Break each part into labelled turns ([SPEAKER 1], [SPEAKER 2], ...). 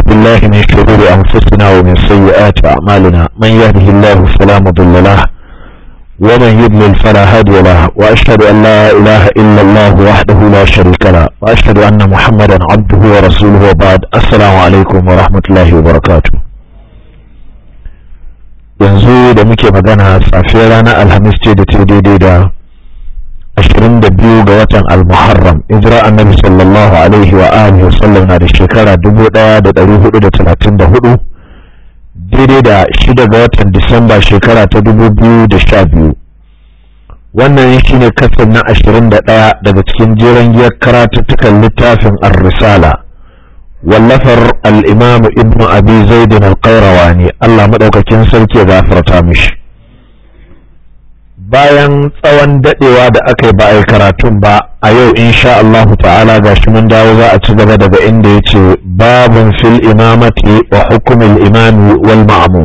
[SPEAKER 1] بالله من شرور أنفسنا ومن سيئات أعمالنا من يهده الله فلا مضل له ومن يضلل فلا هادي له وأشهد أن لا إله إلا الله وحده لا شريك له وأشهد أن محمدا عبده ورسوله وبعد السلام عليكم ورحمة الله وبركاته yanzu da muke magana safiyar ranar alhamis ce da ta daidai da 22 ga watan al-muharram hijira annabi sallallahu alaihi wa alihi wa sallam na da shekara 1434 daidai da 6 ga watan disamba shekara ta 2012 wannan shine kasar na 21 daga cikin jeren giyar karatuttukan littafin ar-risala wallafar al-imam ibnu abi zaidin al-qayrawani Allah madaukakin sarki ya gafarta mishi bayan tsawon dadewa da aka yi ba a yi karatun ba a yau insha Allahu ta'ala ga shi mun dawo za a ci gaba daga inda ya ce babun fil imamati wa hukumin imami wal ma'amu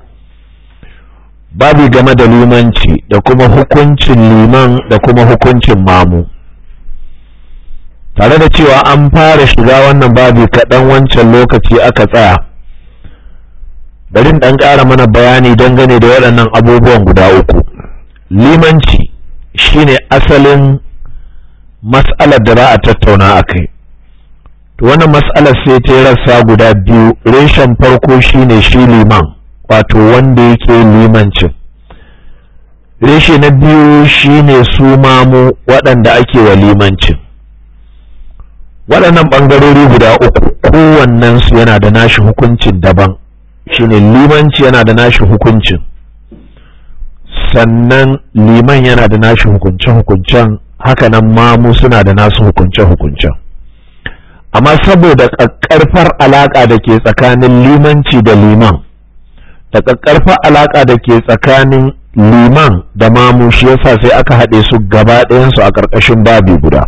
[SPEAKER 1] babi game da limanci da kuma hukuncin liman da kuma hukuncin mamu tare da cewa an fara shiga wannan babi kaɗan wancan lokaci aka tsaya bari ɗan ƙara mana bayani dangane da waɗannan abubuwan guda uku limanci shine asalin mas'alar da za a tattauna a kai to wannan mas'alar sai ta rassa guda biyu reshen farko shine shi liman wato wanda yake limancin reshe na biyu shine su mamu waɗanda ake wa limancin waɗannan ɓangarori guda uku kowannensu yana da nashi hukuncin daban shine limanci yana da nashi hukuncin sannan liman yana da nashi hukunce-hukuncen hakanan mamu suna da nasu hukunce-hukuncen amma saboda ƙaƙƙarfar alaƙa da ke tsakanin limanci da liman da ƙaƙƙarfar alaƙa da ke tsakanin liman da mamu shi yasa sai aka haɗe su gaba ɗayansu a ƙarƙashin babi guda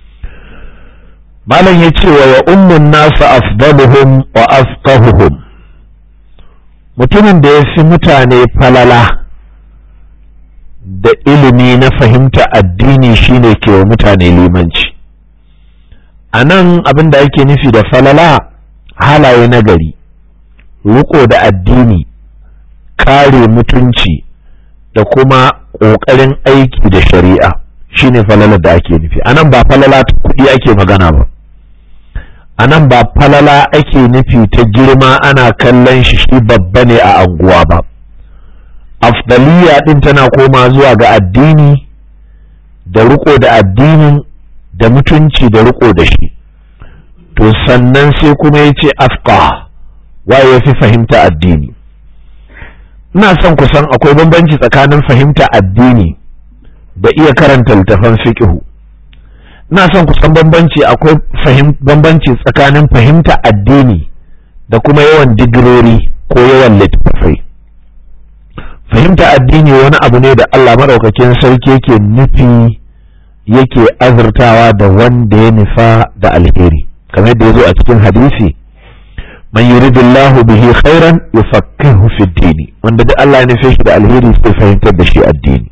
[SPEAKER 1] malam ya ce wa ya ummun nasu afdaluhum wa afqahuhum mutumin da ya fi mutane falala da ilimi na fahimta addini shine ke wa mutane limanci a nan abin da ake nufi da falala halaye na gari riko da addini kare mutunci da kuma ƙoƙarin aiki da shari'a shine falalar da ake nufi a nan ba falala ta kuɗi ake magana ba a nan ba falala ake nufi ta girma ana kallon shi shi babba ne a anguwa ba afdaliya din tana koma zuwa ga addini da riko da addinin da mutunci da riko da shi to sannan sai kuma ya ce afqa waye ya fi fahimta addini ina son kusan akwai bambanci tsakanin fahimta addini da iya karanta littafan fiqhu ina son kusan bambanci akwai bambanci tsakanin fahimta addini da kuma yawan digirori ko yawan littattafai fahimta addini wani abu ne da Allah maɗaukakin sarki yake nufi yake azurtawa da wanda ya nufa da alheri kamar yadda ya zo a cikin hadisi man yuridullahu bihi khairan yufaqihu fi dini wanda da Allah ya nufe shi da alheri sai fahimtar da shi addini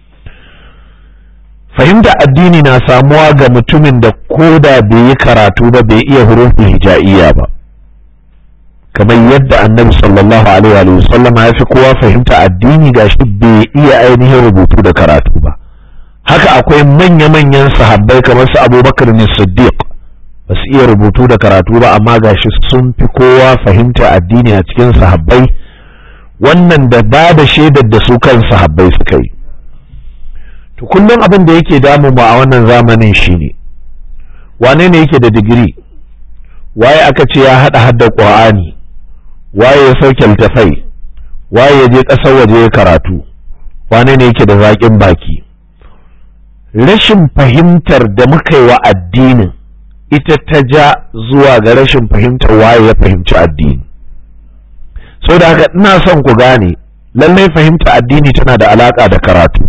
[SPEAKER 1] fahimta addini na samuwa ga mutumin da koda bai yi karatu ba bai iya hurufin hija'iyya ba kamar yadda annabi sallallahu alaihi wa sallama ya fi kowa fahimta addini gashi bai iya ainihin rubutu da karatu ba haka akwai manya-manyan sahabbai kamar su abubakar ne siddiq ba su iya rubutu da karatu ba amma gashi sun fi kowa fahimta addini a cikin sahabbai wannan da ba da shaidar da su kan sahabbai suka yi to kullum abin da yake damu mu a wannan zamanin shine wane ne yake da digiri waye aka ce ya hada hadda qur'ani waye ya sauke littafai waye ya je ƙasar waje ya karatu wane ne yake da zaƙin baki rashin fahimtar da muka yi wa addinin ita ta ja zuwa ga rashin fahimtar waye ya fahimci addini sau da haka ina son ku gane lallai fahimta addini tana da alaƙa da karatu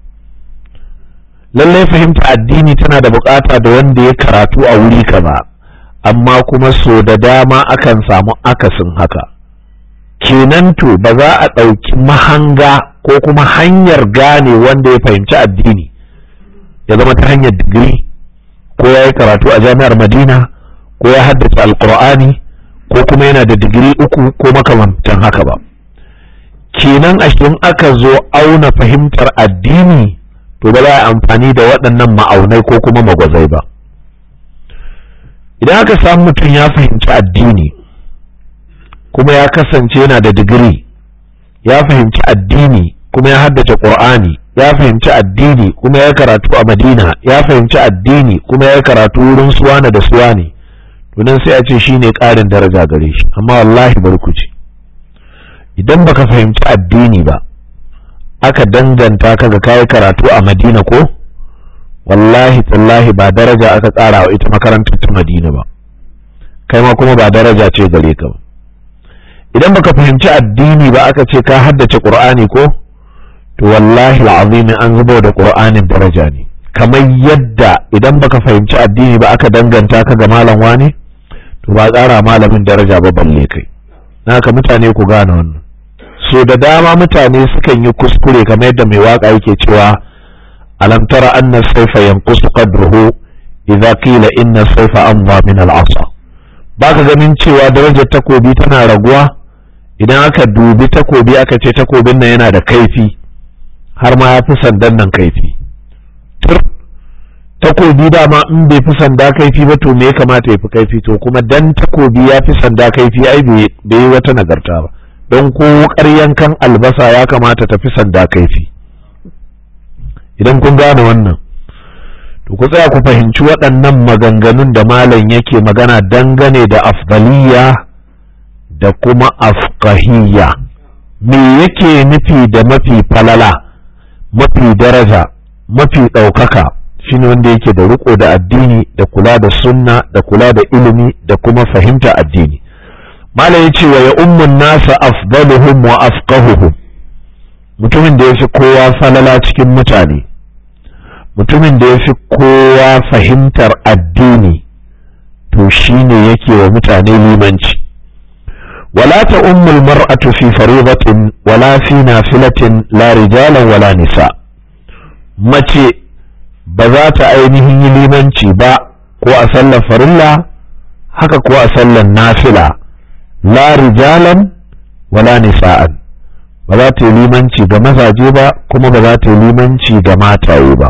[SPEAKER 1] lallai fahimta addini tana da buƙata da wanda ya karatu a wuri kaza amma kuma so da dama akan samu akasin haka kenan to ba za a ɗauki mahanga ko kuma hanyar gane wanda ya fahimci addini ya zama ta hanyar digiri ko ya yi karatu a jami'ar madina ko ya haddace alkur'ani ko kuma yana da digiri uku ko makamantan haka ba kenan a in aka zo auna fahimtar addini to ba za a amfani da waɗannan ma'aunai ko kuma magwazai ba idan aka samu mutum ya fahimci addini kuma ya kasance yana da digiri ya fahimci addini kuma ya haddace ƙur'ani ya fahimci addini kuma ya karatu a madina ya fahimci addini kuma ya karatu wurin suwana da suwane to nan sai a ce shine ƙarin daraja gare shi amma wallahi barkuci idan baka fahimci addini ba aka danganta ka ga kayi karatu a madina ko wallahi tallahi ba daraja aka tsara wa ita makarantar ta madina ba kai ma kuma ba daraja ce gare ka ba idan baka fahimci addini ba aka ce ka haddace qur'ani ko to wallahi al'azim an zubo da qur'anin daraja ne kamar yadda idan baka fahimci addini ba aka danganta ka ga malam wani to ba tsara malamin daraja ba balle kai naka mutane ku gane wannan so da dama mutane sukan yi kuskure kamar yadda mai waka yake cewa alam tara anna sayfa yanqusu qadruhu idza qila inna sayfa amdha min al-asa baka ganin cewa darajar takobi tana raguwa idan aka dubi takobi aka ce takobin nan yana da kaifi har ma ya fi sandan nan kaifi tur takobi dama in bai fi sanda kaifi ba to me ya kamata ya fi kaifi to kuma dan takobi ya fi sanda kaifi ai bai yi wata nagarta ba don ko yankan albasa ya kamata ta fi sanda kaifi idan kun gane wannan to ku tsaya ku fahimci waɗannan maganganun da malam yake magana dangane da afdaliya da kuma afqahiyya me yake nufi da mafi falala mafi daraja mafi ɗaukaka shine wanda yake da riko da addini da kula da sunna da kula da ilimi da kuma fahimta addini malam ya ce wa ya ummun nasa afdaluhum wa afqahuhum mutumin da ya fi kowa falala cikin mutane mutumin da ya fi kowa fahimtar addini to shine yake wa mutane limanci wala ta ummul mar'atu fi faridatin wala fi nafilatin la rijalan wala nisa mace ba za ta ainihin yi limanci ba ko a sallar farilla haka ko a sallar nafila la rijalan wala nisa'an ba za ta yi limanci ga mazaje ba kuma ba za ta yi limanci ga mataye ba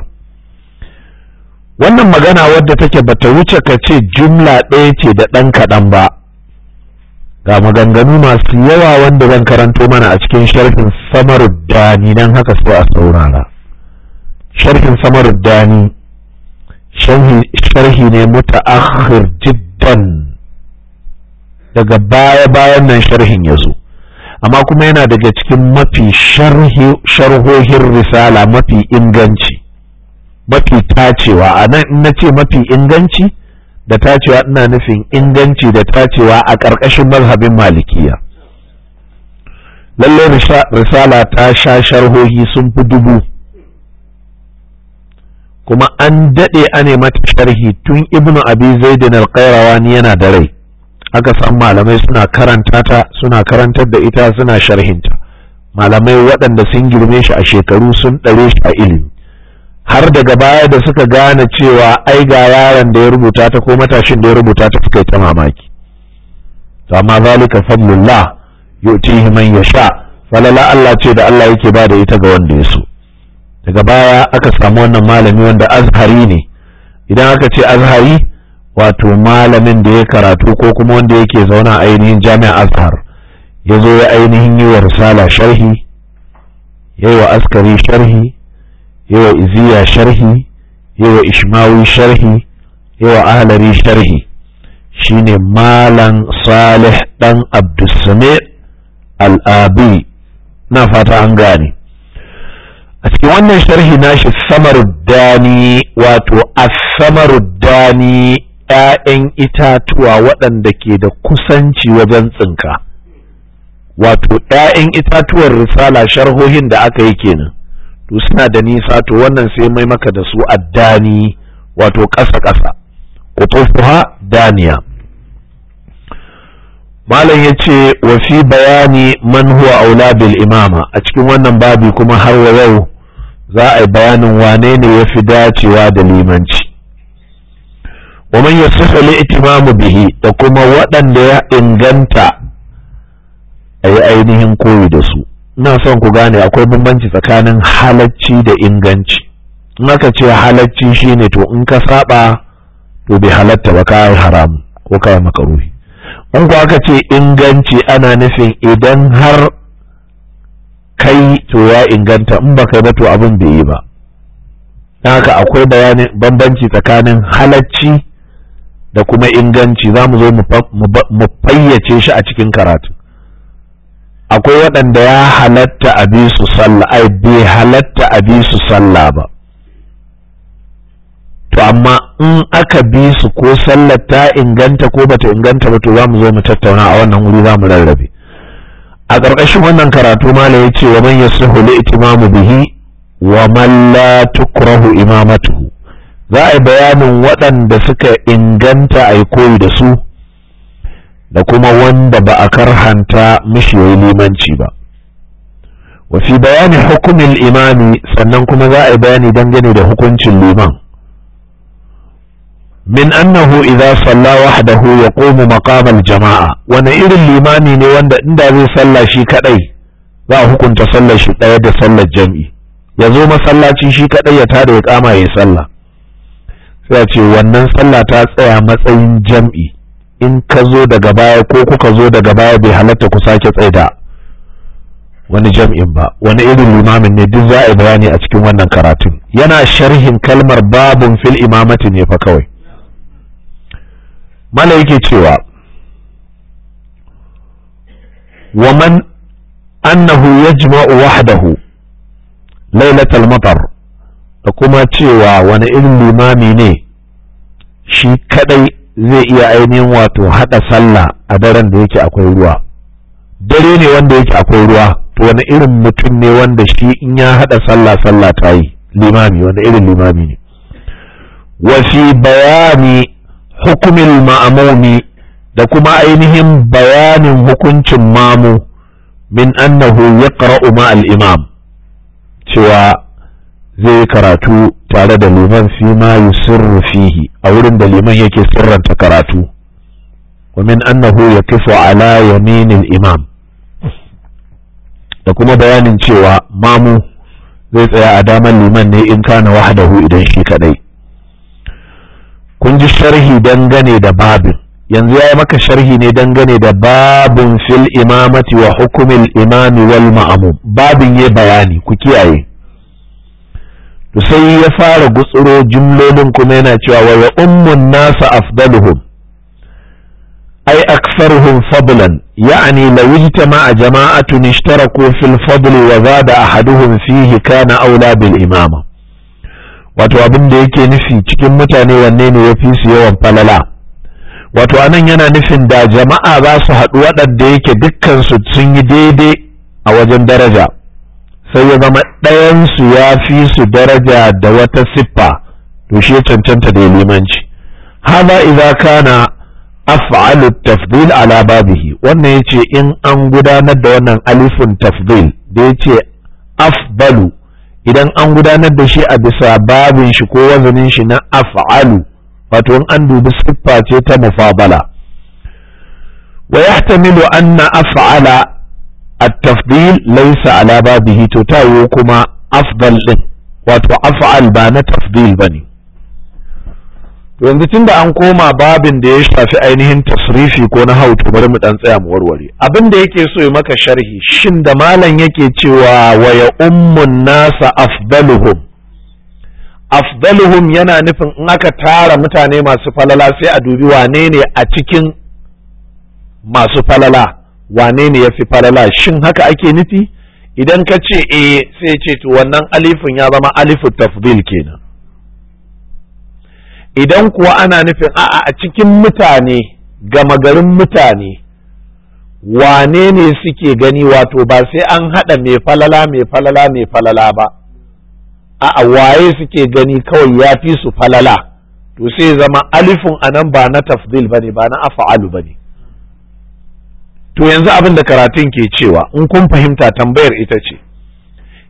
[SPEAKER 1] wannan magana wadda take bata wuce ka ce jumla ɗaya ce da ɗan kaɗan ba ga maganganu masu yawa wanda zan karanto mana a cikin sharhin samaruddani don haka so a saurara sharhin samaruddani sharhi ne muta'akhir jiddan daga baya-bayan nan sharhin ya zo amma kuma yana daga cikin mafi sharhohin risala mafi inganci mafi tacewa a nan in na ce mafi inganci da tacewa ina nufin inganci da tacewa a ƙarƙashin mazhabin malikiya lallai risala ta sha sharhohi sun fi dubu kuma an daɗe ane mata sharhi tun ibnu abi zaidin alƙairawani yana da rai aka san malamai suna karanta ta suna karantar da ita suna sharhinta malamai waɗanda sun girme shi a shekaru sun ɗare shi a ilimi har daga baya da suka gane cewa ai ga yaron da ya rubuta ta ko matashin da ya rubuta ta suka yi ta mamaki to amma zalika fadlullah yu'tihi man yasha falala Allah ce da Allah yake ba da ita ga wanda ya so daga baya aka samu wannan malami wanda azhari ne idan aka ce azhari wato malamin da ya karatu ko kuma wanda yake zauna a ainihin jami'a azhar ya zo ya ainihin yi wa risala sharhi ya yi wa askari sharhi ya wa iziya sharhi ya wa ishmawi sharhi ya wa ahlari sharhi shine malam salih dan abdulsame al'abi na fata an gane a cikin wannan sharhi nashi samaruddani wato as-samaruddani ‘ya'yan itatuwa waɗanda ke da kusanci wajen tsinka wato ‘ya'yan itatuwar risala sharhohin da aka yi kenan to suna da nisa to wannan sai mai maka da su addani wato ƙasa-ƙasa kutufuha daniya malam ya ce wa fi bayani man huwa aula bil imama a cikin wannan babi kuma har wa yau za a yi bayanin wane ne ya fi dacewa da limanci wa man yasihu al-i'timamu bihi da kuma waɗanda ya inganta a yi ainihin koyi da su ina son ku gane akwai bambanci tsakanin halacci da inganci in aka ce halacci shine to in ka saba to bai halatta ba ka yi haram ko ka yi makaruhi in ku aka ce inganci ana nufin idan har kai to ya inganta in ba kai ba to abin bai yi ba haka akwai bayanin bambanci tsakanin halacci da kuma inganci za mu zo mu fayyace shi a cikin karatu akwai waɗanda ya halatta a bi su sallah ai bai halatta a bi su sallah ba to amma in aka bi su ko sallar ta inganta ko bata inganta ba to za mu zo mu tattauna a wannan wuri za mu rarrabe a ƙarƙashin wannan karatu mala ya ce wa man yasihu li itimamu bihi wa man la tukrahu imamatuhu za a yi bayanin waɗanda suka inganta a yi koyi da su da kuma wanda ba a karhanta mishi yayi limanci ba wa fi bayani hukumin imami sannan kuma za a yi bayani dangane da hukuncin liman min annahu idza salla wahdahu yaqumu maqamal jama'a wani irin limami ne wanda inda zai salla shi kadai za a hukunta sallar shi ɗaya da sallar jam'i ya zo masallaci shi kadai ya tada ya kama ya sallah sai a ce wannan sallah ta tsaya matsayin jam'i in ka zo daga baya ko kuka zo daga baya bai halatta ku sake tsaida wani jam'in ba wani irin limamin ne duk za a yi bayani a cikin wannan karatun yana sharhin kalmar babun fil imamati ne fa kawai mala yake cewa wa man annahu yajma'u wahdahu lailatal matar da kuma cewa wani irin limami ne shi kadai zai iya ainihin wato hada sallah a daren da yake akwai ruwa dare ne wanda yake akwai ruwa to wani irin mutum ne wanda shi in ya hada sallah sallah ta yi limami wani irin limami ne wa fi bayani hukumin ma'amumi da kuma ainihin bayanin hukuncin mamu min annahu ya ma al-imam cewa zai karatu tare da liman fi ma yusirru fihi a wurin da liman yake sirranta karatu wa min annahu yakifu ala yaminil imam da kuma bayanin cewa mamu zai tsaya a daman liman ne in kana wahdahu idan shi kadai kun ji sharhi dangane da babin yanzu ya yi maka sharhi ne dangane da babin fil imamati wa hukumin imami wal ma'amum babin ya bayani ku kiyaye to sai ya fara gutsuro jimlolin kuma yana cewa wa ya ummun nasa afdaluhum ay aktharuhum fadlan ya'ni law ijtama'a jama'atun ishtaraku fil fadli wa zada ahaduhum fihi kana aula bil imama wato abin da yake nufi cikin mutane wanne ne ya fi su yawan falala wato anan yana nufin da jama'a za su haɗu waɗanda yake dukkansu sun yi daidai a wajen daraja sai ya zama ɗayansu ya fi su daraja da wata siffa to shi ya cancanta da limanci haza idza kana af'alu tafdil ala babihi wannan yace in an gudanar da wannan alifun tafdil da yace afdalu idan an gudanar da shi a bisa babin shi ko wazanin shi na af'alu wato in an dubi siffa ce ta mufabala wa yahtamilu anna af'ala at-tafdil laysa ala babihi to tayo kuma afdal din wato af'al ba na tafdil bane to yanzu tunda an koma babin da ya shafi ainihin tasrifi ko na hautu bari mu dan tsaya mu warware abin da yake so ya maka sharhi shin da malam yake cewa wa ya ummun nasa afdaluhum afdaluhum yana nufin in aka tara mutane masu falala sai a dubi wane ne a cikin masu falala wane ne ya fi falala shin haka ake nufi idan ka ce eh sai ce to wannan alifin ya zama alifu tafdil kenan idan kuwa ana nufin a'a a cikin mutane gama garin mutane wane ne suke gani wato ba sai an haɗa mai falala mai falala mai falala ba a'a waye suke gani kawai ya fi su falala to sai zama alifin anan ba na tafdil bane ba na afa'alu bane to yanzu abin da karatun ke cewa in kun fahimta tambayar ita ce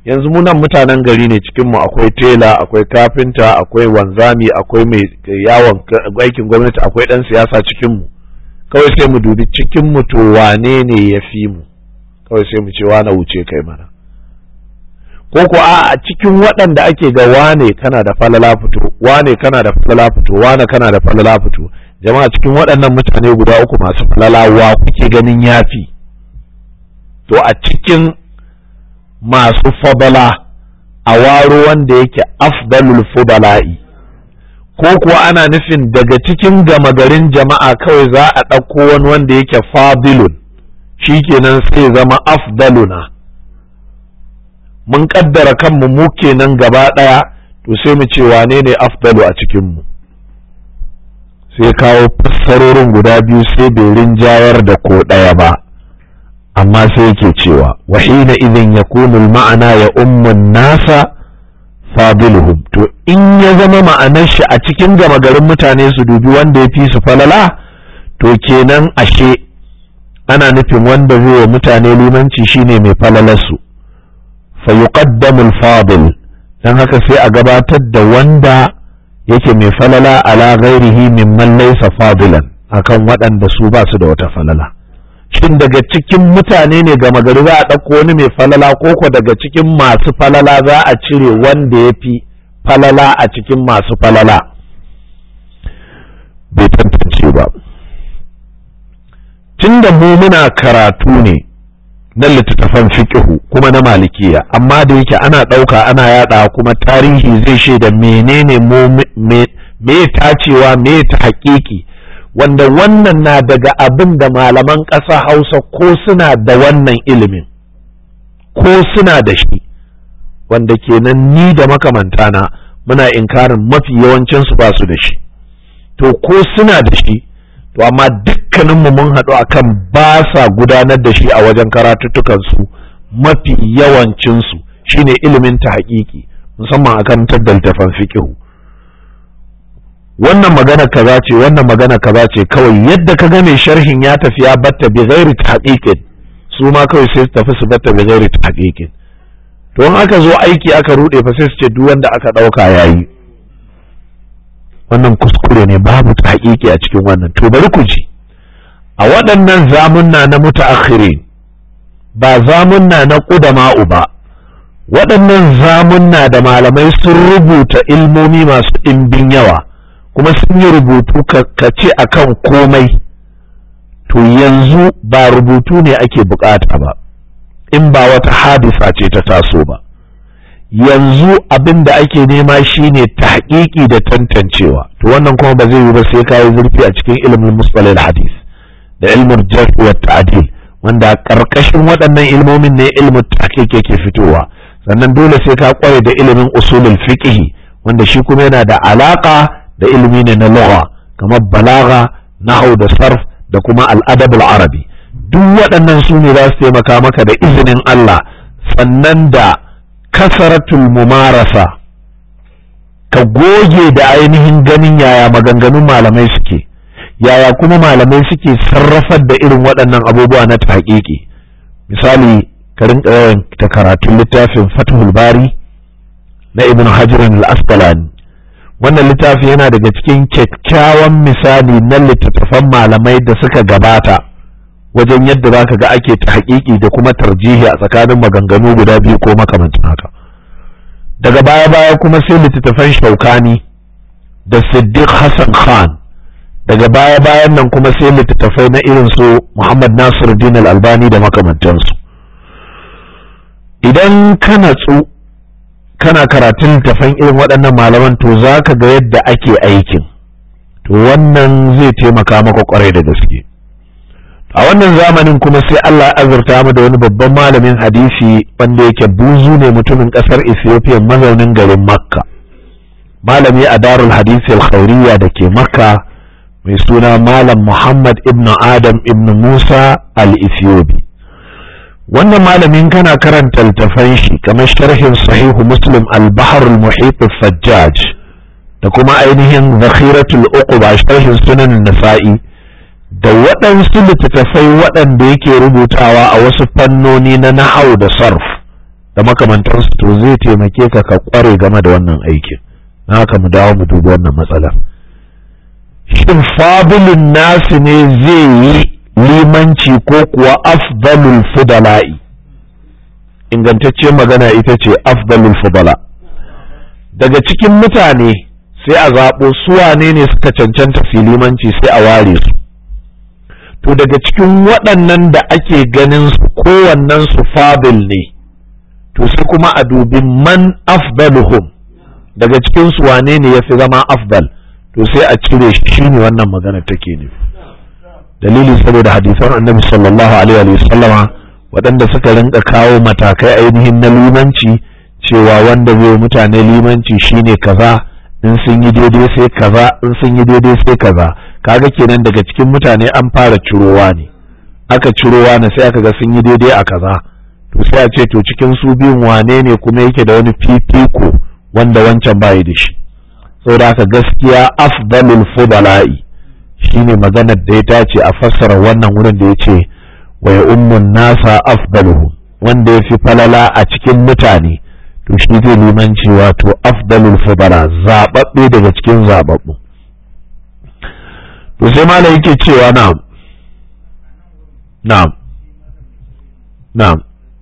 [SPEAKER 1] yanzu mu nan mutanen gari ne cikin mu akwai tela akwai kafinta akwai wanzami akwai mai yawon aikin gwamnati akwai dan siyasa cikin mu kawai sai mu dubi cikin mu to wane ne ya fi mu kawai sai mu ce wane wuce kai mana ko ko a cikin waɗanda ake ga wane kana da falala fito wane kana da falala fito wane kana da falala fito jama'a cikin waɗannan mutane guda uku masu falala wa kuke ganin yafi to a cikin masu fadala a waro wanda yake afdalul fudala'i ko kuwa ana nufin daga cikin gama garin jama'a kawai za a ɗauko wani wanda yake fadilun shikenan sai zama afdaluna mun kaddara kanmu mu kenan gaba ɗaya to sai mu ce wane ne afdalu a cikinmu sai kawo fassarorin guda biyu sai bai rinjayar da ko ɗaya ba amma sai yake cewa wa hina idin yakunu ma'ana ya ummun nasa fadiluhum to in ya zama ma'anar shi a cikin gama garin mutane su dubi wanda ya fi su falala to kenan ashe ana nufin wanda zai wa mutane limanci shine mai falalarsu fa yuqaddamu al-fadil dan haka sai a gabatar da wanda yake mai falala ala ghairihi mimman laysa fadilan akan waɗanda su ba su da wata falala shin daga cikin mutane ne gama gari za a ɗauko wani mai falala ko ko daga cikin masu falala za a cire wanda ya fi falala a cikin masu falala bai tantance ba tun da mu muna karatu ne na littattafan fiƙihu kuma na malikiya amma da yake ana ɗauka ana yaɗa kuma tarihi zai shaida menene me tacewa me ta haƙiƙi wanda wannan na daga abin da malaman ƙasa hausa ko suna da wannan ilimin ko suna da shi wanda kenan ni da makamantana muna inkarin mafi yawancinsu ba su da shi to ko suna da shi to amma dukkaninmu mun haɗu akan ba sa gudanar da shi a wajen karatuttukansu mafi yawancinsu shine ilimin ta haƙiƙi musamman akan taddaltafan fiƙihu wannan magana kaza ce wannan magana kaza ce kawai yadda ka ga mai sharhin ya tafi ya batta bi ghairi tahqiqin su ma kawai sai su tafi su batta bi ghairi tahqiqin to in aka zo aiki aka rude fa sai su ce duk wanda aka dauka yayi wannan kuskure ne babu tahqiqi a cikin wannan to bari ku ji a waɗannan zamunna na mutaakhirin ba zamunna na qudama'u ba waɗannan zamunna da malamai sun rubuta ilmomi masu ɗimbin yawa kuma sun yi rubutu ka ce akan komai to yanzu ba rubutu ne ake bukata ba in ba wata hadisa ce ta taso ba yanzu abin da ake nema shine tahqiqi da tantancewa to wannan kuma ba zai yi ba sai kayi zurfi a cikin ilimin mustalil hadis da ilmin jarh wa ta'dil wanda karkashin waɗannan ilmomin ne ilmin tahqiq yake fitowa sannan dole sai ka kware da ilimin usulul fiqh wanda shi kuma yana da alaka da ilimi ne na lugha kamar balaga nahau da sarf da kuma al'adabul arabi duk waɗannan su ne za su taimaka maka da izinin Allah sannan da kasaratul mumarasa ka goge da ainihin ganin yaya maganganun malamai suke yaya kuma malamai suke sarrafar da irin waɗannan abubuwa na taƙiƙi misali ka rinka ta karatun littafin fathul bari na ibn hajar al-asqalani wannan littafi yana daga cikin kyakkyawan misali na littattafan malamai da suka gabata wajen yadda za ka ga ake ta haƙiƙi da kuma tarjihi a tsakanin maganganu guda biyu ko makamancin haka daga baya-baya kuma sai littattafan shaukani da siddiq hassan khan daga baya-bayan nan kuma sai littattafai na irin su muhammad nasiruddin al-albani da makamantansu idan ka natsu kana karatun littafan irin waɗannan malaman to za ka ga yadda ake aikin to wannan zai taimaka maka kwarai da gaske a wannan zamanin kuma sai Allah ya azurta mu da wani babban malamin hadisi wanda yake buzu ne mutumin ƙasar Ethiopia mazaunin garin Makka malami a darul hadisi al da ke Makka mai suna malam Muhammad ibn Adam ibn Musa al-Ethiopi wannan malamin kana karanta littafan shi kamar sharhin sahihu muslim al-bahr al-muhit al-fajjaj da kuma ainihin zakhiratul uquba sharhin sunan nasa'i da waɗansu littattafai waɗanda yake rubutawa a wasu fannoni na nahau da sarf da makamantansu to zai taimake ka ka kware game da wannan aikin na haka mu dawo mu dubi wannan matsalar shin fadilun nasu ne zai yi limanci ko kuwa afdalul fudala'i ingantacciyar magana ita ce afdalul fudala daga cikin mutane sai a zaɓo su wane ne suka cancanta limanci sai a ware su to daga cikin waɗannan da ake ganin su kowannen su fadil ne to sai kuma a dubi man afdaluhum daga cikin su wane ne ya fi zama afdal to sai a cire shi ne wannan magana take nufi dalili saboda hadisan annabi sallallahu alaihi wa sallama waɗanda suka rinka kawo matakai ainihin na limanci cewa wanda zai mutane limanci shine kaza in sun yi daidai sai kaza in sun yi daidai sai kaza kaga kenan daga cikin mutane an fara cirowa ne aka cirowa ne sai aka ga sun yi daidai a kaza to sai a ce to cikin su biyun wane ne kuma yake da wani fifiko wanda wancan bayi da shi saboda haka gaskiya afdalul fudala'i shine maganar da ya dace a fassara wannan wurin da ya ce wa ya ummun nasa afdaluhu wanda ya fi falala a cikin mutane to shi zai limanci wato afdalul fudala zababbe daga cikin zababbu to sai malam yake cewa na'am na'am na'am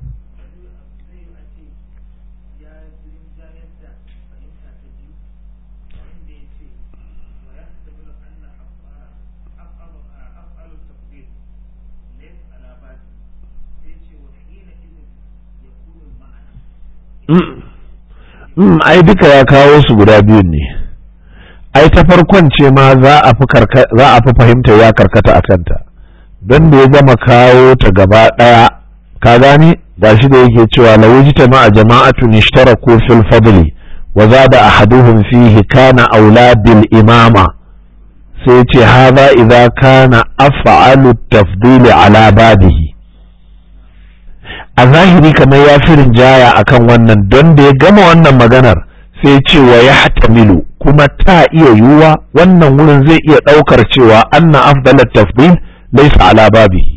[SPEAKER 1] ai duka ya kawo su guda biyun ne ai ta farkon ce ma za a fi fahimta ya karkata a kanta don da ya gama kawo ta gaba ɗaya ka gane ga shi da yake cewa lawujita ma a jama'atu nishtaraku fil fadli wa zada ahaduhum fihi kana aula bil imama sai ce hadha idza kana af'alu tafdili ala babihi a zahiri kamar ya fi rinjaya akan wannan don da ya gama wannan maganar sai ce wa ya hatamilu kuma ta iya yiwuwa wannan wurin zai iya ɗaukar cewa anna afdalat tafdil laysa ala babihi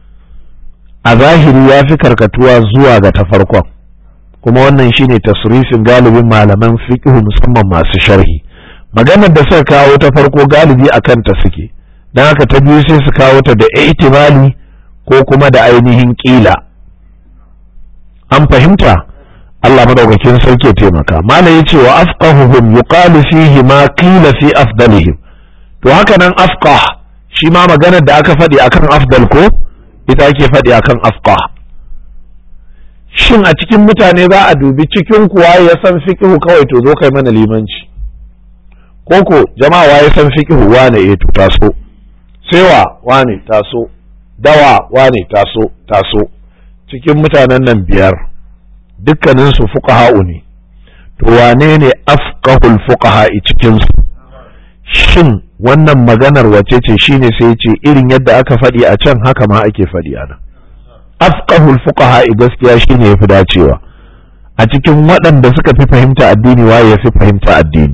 [SPEAKER 1] a zahiri ya fi karkatuwa zuwa ga ta farkon kuma wannan shine tasrifin galibin malaman fiqh musamman masu sharhi maganar da suka kawo ta farko galibi akan ta suke dan haka ta biyu sai su kawo ta da ihtimali ko kuma da ainihin kila an fahimta Allah madaukakin sarki ya taimaka malam yace wa afqahuhum yuqalu fihi ma qila fi afdalihim to haka nan afqah shi ma maganar da aka faɗi akan afdal ko ita ake faɗi akan afqah shin a cikin mutane za a dubi cikin kuwa ya san fiqhu kawai to zo kai mana limanci koko jama'a wa ya san fiqhu wane eh to taso sewa wane taso dawa wane taso taso cikin mutanen nan biyar dukkaninsu fuqaha'u ne to wane ne afqahul fuqaha'i cikin su shin wannan maganar wace ce shine sai ce irin yadda aka faɗi a can haka ma ake faɗi a nan afqahul fuqaha'i gaskiya shine yafi dacewa a cikin waɗanda suka fi fahimta addini waye ya fi fahimta addini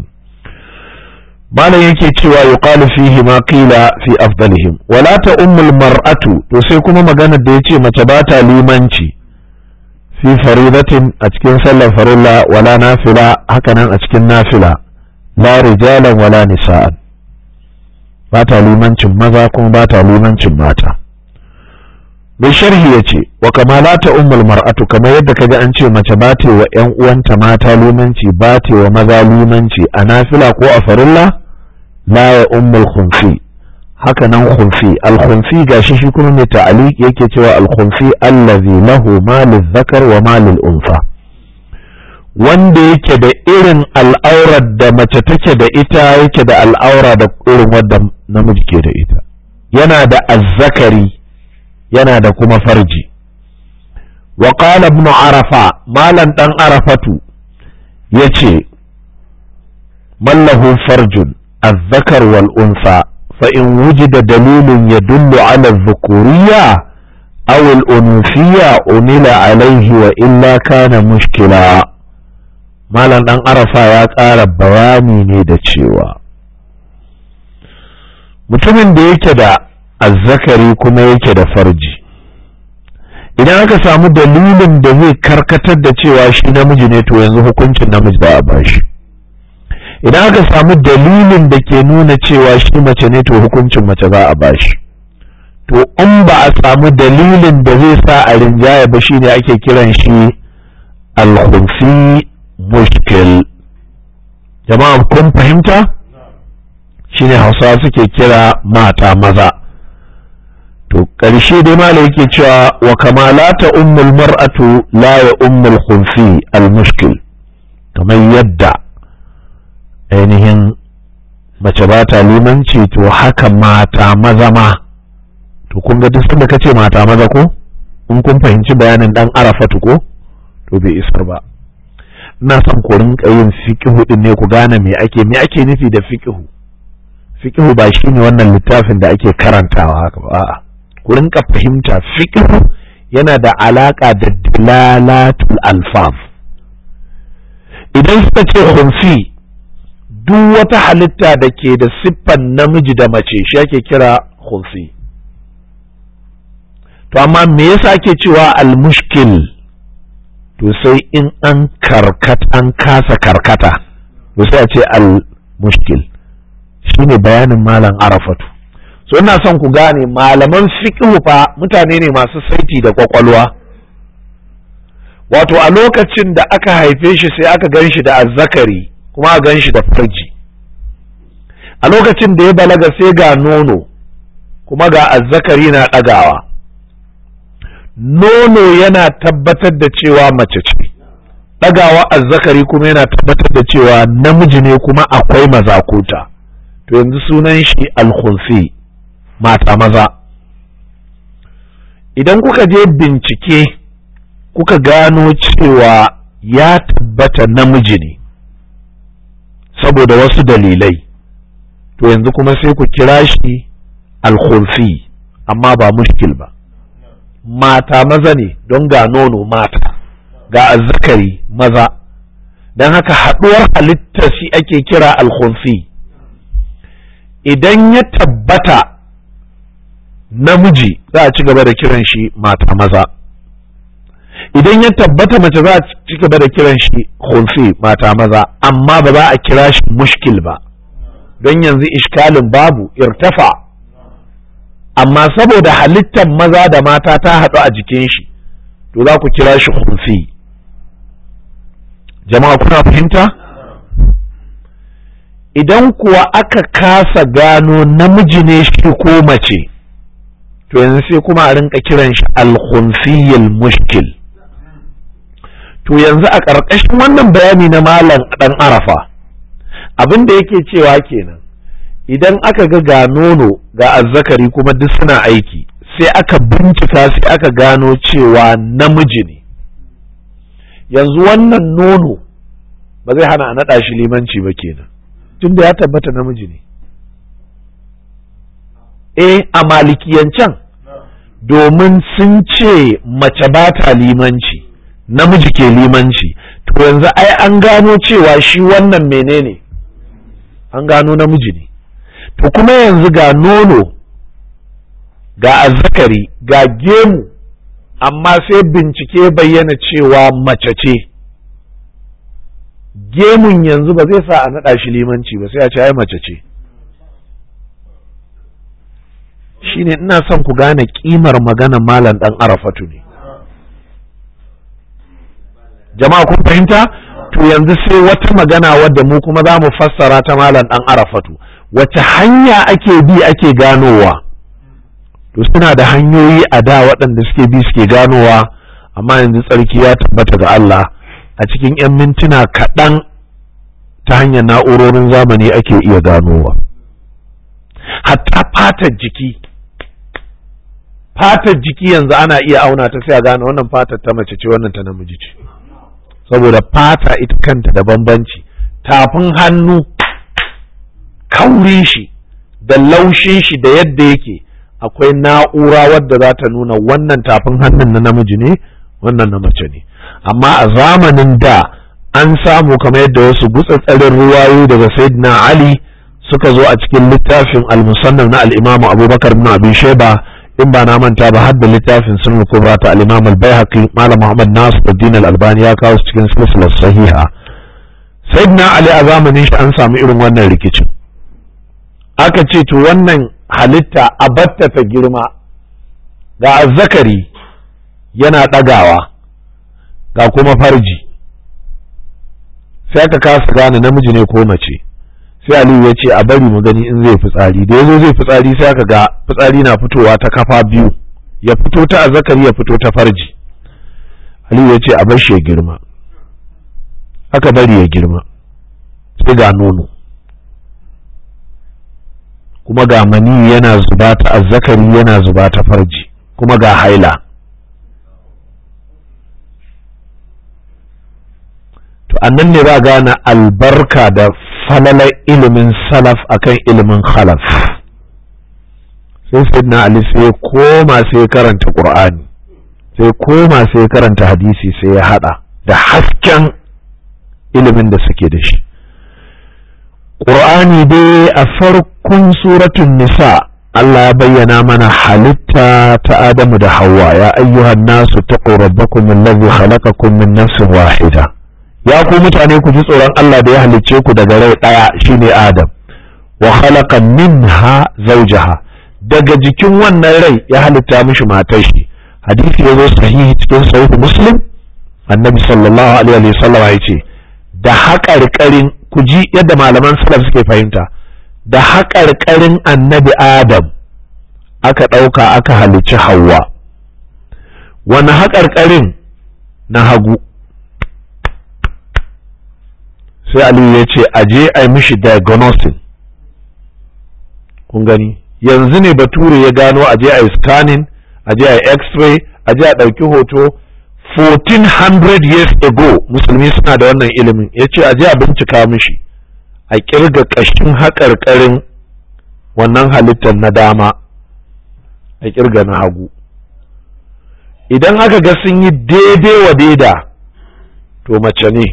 [SPEAKER 1] malam yake cewa yuqalu fihi ma qila fi afdalihim wala ta ummul mar'atu to sai kuma maganar da yace mace ba ta limanci fi faridatin a cikin sallar farilla wala nafila hakanan a cikin nafila la rijalan wala nisa'an ba ta limancin maza kuma ba ta limancin mata mai sharhi ya ce wa kamalata ummul mar'atu kamar yadda kaga an ce mace ba ta wa ƴan uwanta mata limanci ba ta wa maza limanci a nafila ko a farilla la ya ummul khunfi haka nan khunfi al khunfi gashi shi kuma mai ta'aliq yake cewa al khunfi allazi lahu malul zakar wa malul unsa wanda yake da irin al'aurar da mace take da ita yake da al'aura da irin wadda namiji ke da ita yana da azzakari yana da kuma farji wa qala ibn arafa malan dan arafatu yace mallahu farjun azzakar wal unsa fa in wujida dalilun yadullu ala dhukuriyya aw al unufiyya umila alayhi wa illa kana mushkila malam dan arafa ya ƙara bayani ne da cewa mutumin da yake da azzakari kuma yake da farji idan aka samu dalilin da zai karkatar da cewa shi namiji ne to yanzu hukuncin namiji ba a bashi idan aka samu dalilin da ke nuna cewa shi mace ne to hukuncin mace za a bashi to in ba a samu dalilin da zai sa a rinjaya ba shine ake kiran shi alkhunfi mushkil jama'a kun fahimta shine hausawa suke kira mata maza to ƙarshe dai mala yake cewa wa kamalata ummul mar'atu la ya ummul khunfi al mushkil kamar yadda ainihin mace ba ta limanci to haka mata maza ma to kun ga duk sanda kace mata maza ko in kun fahimci bayanin dan arafatu ko to bai isar ba ina son ku rinka yin fiqhu din ne ku gane me ake me ake nufi da fiqhu fiqhu ba shine wannan littafin da ake karantawa haka ba a'a ku rinka fahimta fiqhu yana da alaka da dilalatul alfaz idan suka ce khunfi duk wata halitta da ke da siffan namiji da mace shi ake kira khunfi to amma me yasa ake cewa al-mushkil to sai in an karkat an kasa karkata to sai a ce al-mushkil shine bayanin malam arafatu so ina son ku gane malaman fiqh fa mutane ne masu saiti da kwakwalwa wato a lokacin da aka haife shi sai aka gan shi da azzakari kuma a gan shi da farji a lokacin da ya balaga sai ga nono kuma ga azzakari na ɗagawa nono yana tabbatar da cewa mace ce ɗagawa azzakari kuma yana tabbatar da cewa namiji ne kuma akwai mazakuta to yanzu sunan shi alkhunsi mata maza idan kuka je bincike kuka gano cewa ya tabbata namiji ne saboda wasu dalilai to yanzu kuma sai ku kira shi alkhunsi amma ba mushkil ba mata maza ne don ga nono mata ga azzakari maza don haka haɗuwar halittar shi ake kira alkhunsi idan ya tabbata namiji za a ci gaba da kiran shi mata maza idan ya tabbata mace za a ci gaba da kiran shi khunsi mata maza amma ba za a kira shi mushkil ba don yanzu ishkalin babu irtafa amma saboda halittar maza da mata ta haɗu a jikin shi to za ku kira shi khunsi jama'a kuna fahimta idan kuwa aka kasa gano namiji ne shi ko mace to yanzu sai kuma a rinka kiran shi al mushkil to yanzu a ƙarƙashin wannan bayani na malam ɗan arafa abin da yake cewa kenan idan aka ga ga nono ga azzakari kuma duk suna aiki sai aka bincika sai aka gano cewa namiji ne yanzu wannan nono ba zai hana a naɗa shi limanci ba kenan tunda ya tabbata namiji ne eh a malikiyancan domin sun ce mace ba ta limanci namiji ke limanci to yanzu ai an gano cewa shi wannan menene an gano namiji ne to kuma yanzu ga nono ga azzakari ga gemu amma sai bincike bayyana cewa mace ce gemun yanzu ba zai sa a naɗa shi limanci ba sai a ce ai mace ce shine ina son ku gane kimar magana malam dan arafatu ne jama'a kun fahimta to yanzu sai wata magana wadda mu kuma za mu fassara ta malam dan arafatu wace hanya ake bi ake ganowa to suna da hanyoyi a da waɗanda suke bi suke ganowa amma yanzu tsarki ya tabbata ga Allah a cikin 'yan mintuna kaɗan ta hanyar na'urorin zamani ake iya ganowa hatta fatar jiki fatar jiki yanzu ana iya auna ta sai a gane wannan fatar ta mace ce wannan ta namiji ce saboda fata ita kanta da bambanci tafin hannu kaurin shi da laushin shi da yadda yake akwai na'ura wadda za ta nuna wannan tafin hannun na namiji ne wannan na mace ne amma a zamanin da an samu kamar yadda wasu gutsatsarin ruwayo daga sayyidina ali suka zo a cikin littafin al-musannaf na al-imamu abubakar ibn abi shayba in ba na manta ba har da littafin sunan kubra ta al-imam al-baihaqi malam muhammad nasiruddin al-albani ya kawo cikin silsilar sahiha sayyidina ali a zamanin shi an samu irin wannan rikicin aka ce to wannan halitta a batta ta girma ga azzakari yana ɗagawa ga kuma farji sai aka kasa gane namiji ne ko mace sai aliyu ya ce a bari mu gani in zai fitsari da yazo zai fitsari sai aka ga fitsari na fitowa ta kafa biyu ya fito ta azzakari ya fito ta farji aliyu ya ce a bar shi ya girma aka bari ya girma sai ga nono kuma ga mani yana zuba ta azzakari yana zuba ta farji kuma ga haila to annan ne ba gane albarka da falalar ilimin salaf akan ilimin khalaf sai sayyidina ali sai koma sai karanta qur'ani sai koma sai karanta hadisi sai ya hada da hasken ilimin da suke da shi qur'ani dai a farkon suratun nisa Allah ya bayyana mana halitta ta Adamu da Hawwa ya ayyuhan nasu taqu rabbakum allazi khalaqakum min nafsin wahida ya ku mutane ku ji tsoron Allah da ya halicce ku daga rai ɗaya shine Adam wa khalaqa minha zawjaha daga jikin wannan rai ya halitta mishi matar shi hadisi ya zo sahihi cikin sahih muslim annabi sallallahu alaihi wa sallam ya ce da haƙarƙarin ku ji yadda malaman salaf suke fahimta da haƙarƙarin annabi Adam aka ɗauka aka halicci Hawwa wani haƙarƙarin na hagu sai aliyu ya ce a je a yi mishi diagnosis kun gani yanzu ne bature ya gano a je a yi scanning a je a yi x-ray a je a ɗauki hoto 1400 years ago musulmi suna da wannan ilimin ya ce a je a bincika mishi a kirga ƙashin haƙarƙarin wannan halittar na dama a kirga na hagu idan aka ga sun yi daidai wa daida to mace ne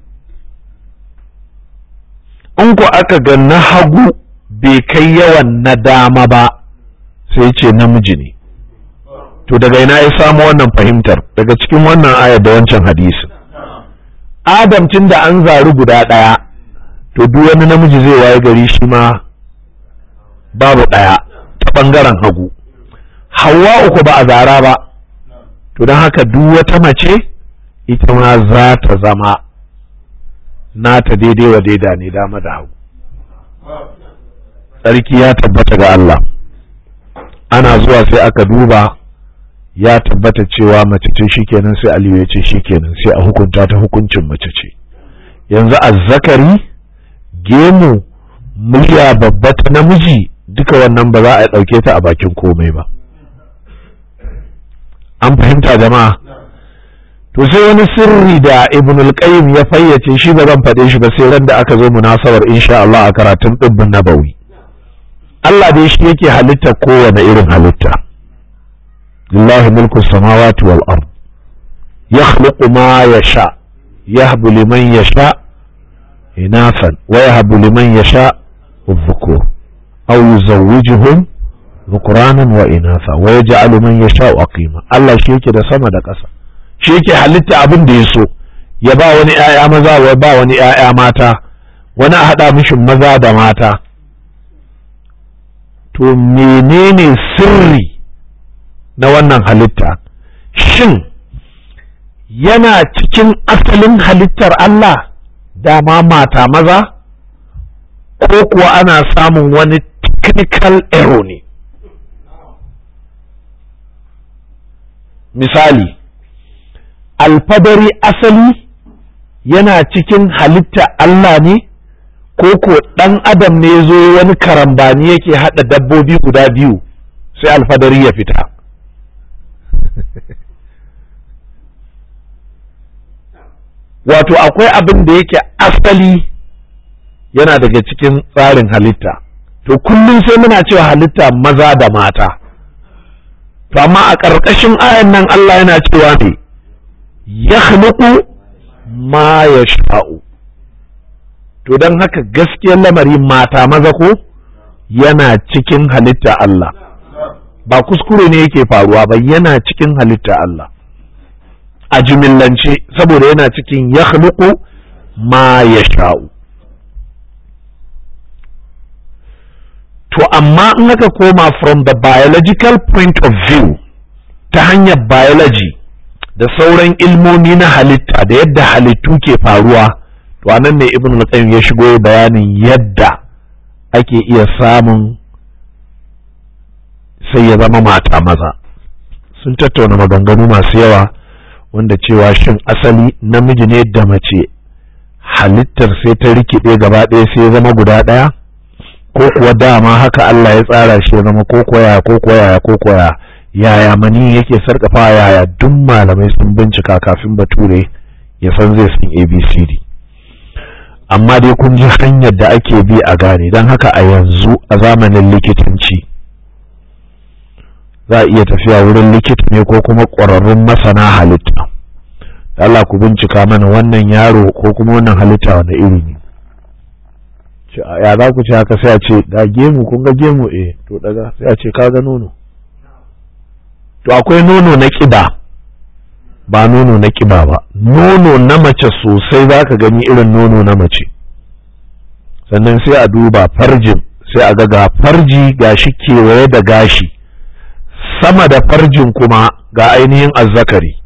[SPEAKER 1] in ku aka ga na hagu bai kai yawan na dama ba sai ce namiji ne to daga ina ya samu wannan fahimtar daga cikin wannan ayar da wancan hadisi adam tun da an zaru guda ɗaya to duk wani namiji zai waye gari shi ma babu ɗaya ta ɓangaren hagu hawa uku ba a zara ba to don haka duk wata mace ita ma za ta zama nata daidai wa daida ne dama da hagu tsarki ya tabbata ga Allah ana zuwa sai aka duba ya tabbata cewa mace ce shikenan sai Aliyu ya ce shikenan sai a hukunta ta hukuncin mace ce yanzu azzakari gemu murya babba ta namiji duka wannan ba za a ɗauke ta a bakin komai ba an fahimta jama'a to sai wani sirri da ibn al-qayyim ya fayyace shi ba zan faɗe shi ba sai ran da aka zo munasabar insha Allah a karatun dibbin nabawi Allah dai shi yake halitta kowane irin halitta lillahi mulku samawati wal ard yakhluqu ma yasha yahbu liman yasha inafan wa yahbu liman yasha الذكور أو يزوجهم ذكرانا وإناثا ويجعل من يشاء أقيما الله shi yake da sama da ƙasa shi yake halitta abin da ya so ya ba wani ‘ya'ya maza wa ba wani ‘ya'ya mata wani a haɗa mishin maza da mata to menene sirri na wannan halitta shin yana cikin asalin halittar Allah dama mata maza ko kuwa ana samun wani technical error ne misali alfadari asali yana cikin halitta Allah ne ko ko ɗan adam ne zo wani karambani yake haɗa dabbobi guda biyu sai alfadari ya fita wato akwai abin da yake asali yana daga cikin tsarin halitta to kullum sai muna cewa halitta maza da mata to amma a ƙarƙashin ayan nan Allah yana cewa ne ya ma ya sha'u to don haka gaskiyar lamari mata maza ko yana cikin halitta Allah ba kuskure ne yake faruwa ba yana cikin halitta Allah a jimillance saboda yana cikin ya ma ya sha'u to amma in aka koma from the biological point of view ta hanyar biology da sauran ilmomi na halitta da yadda halittu ke faruwa to anan ne ibn al ya shigo bayanin yadda ake iya samun sai ya zama mata maza sun tattauna maganganu masu yawa wanda cewa shin asali namiji ne da mace halittar sai ta rikide gaba ɗaya sai ya zama guda ɗaya ko kuwa dama haka Allah ya tsara shi ya zama ko koya ko koya ko koya yaya mani yake sarkafa yaya duk malamai sun bincika kafin bature ya san zai san abcd amma dai kun ji hanyar da ake bi a gane don haka a yanzu a zamanin likitanci za a iya tafiya wurin likita ne ko kuma ƙwararrun masana halitta Allah ku bincika mana wannan yaro ko kuma wannan halitta wanda iri ne ya za ku ce haka sai a ce ga gemu kun ga gemu eh to daga sai a ce ka ga nono to akwai nono na ƙiba ba nono na ƙiba ba nono na mace sosai za ka gani irin nono na mace sannan sai a duba farjin sai a ga ga farji ga shi kewaye da gashi sama da farjin kuma ga ainihin azzakari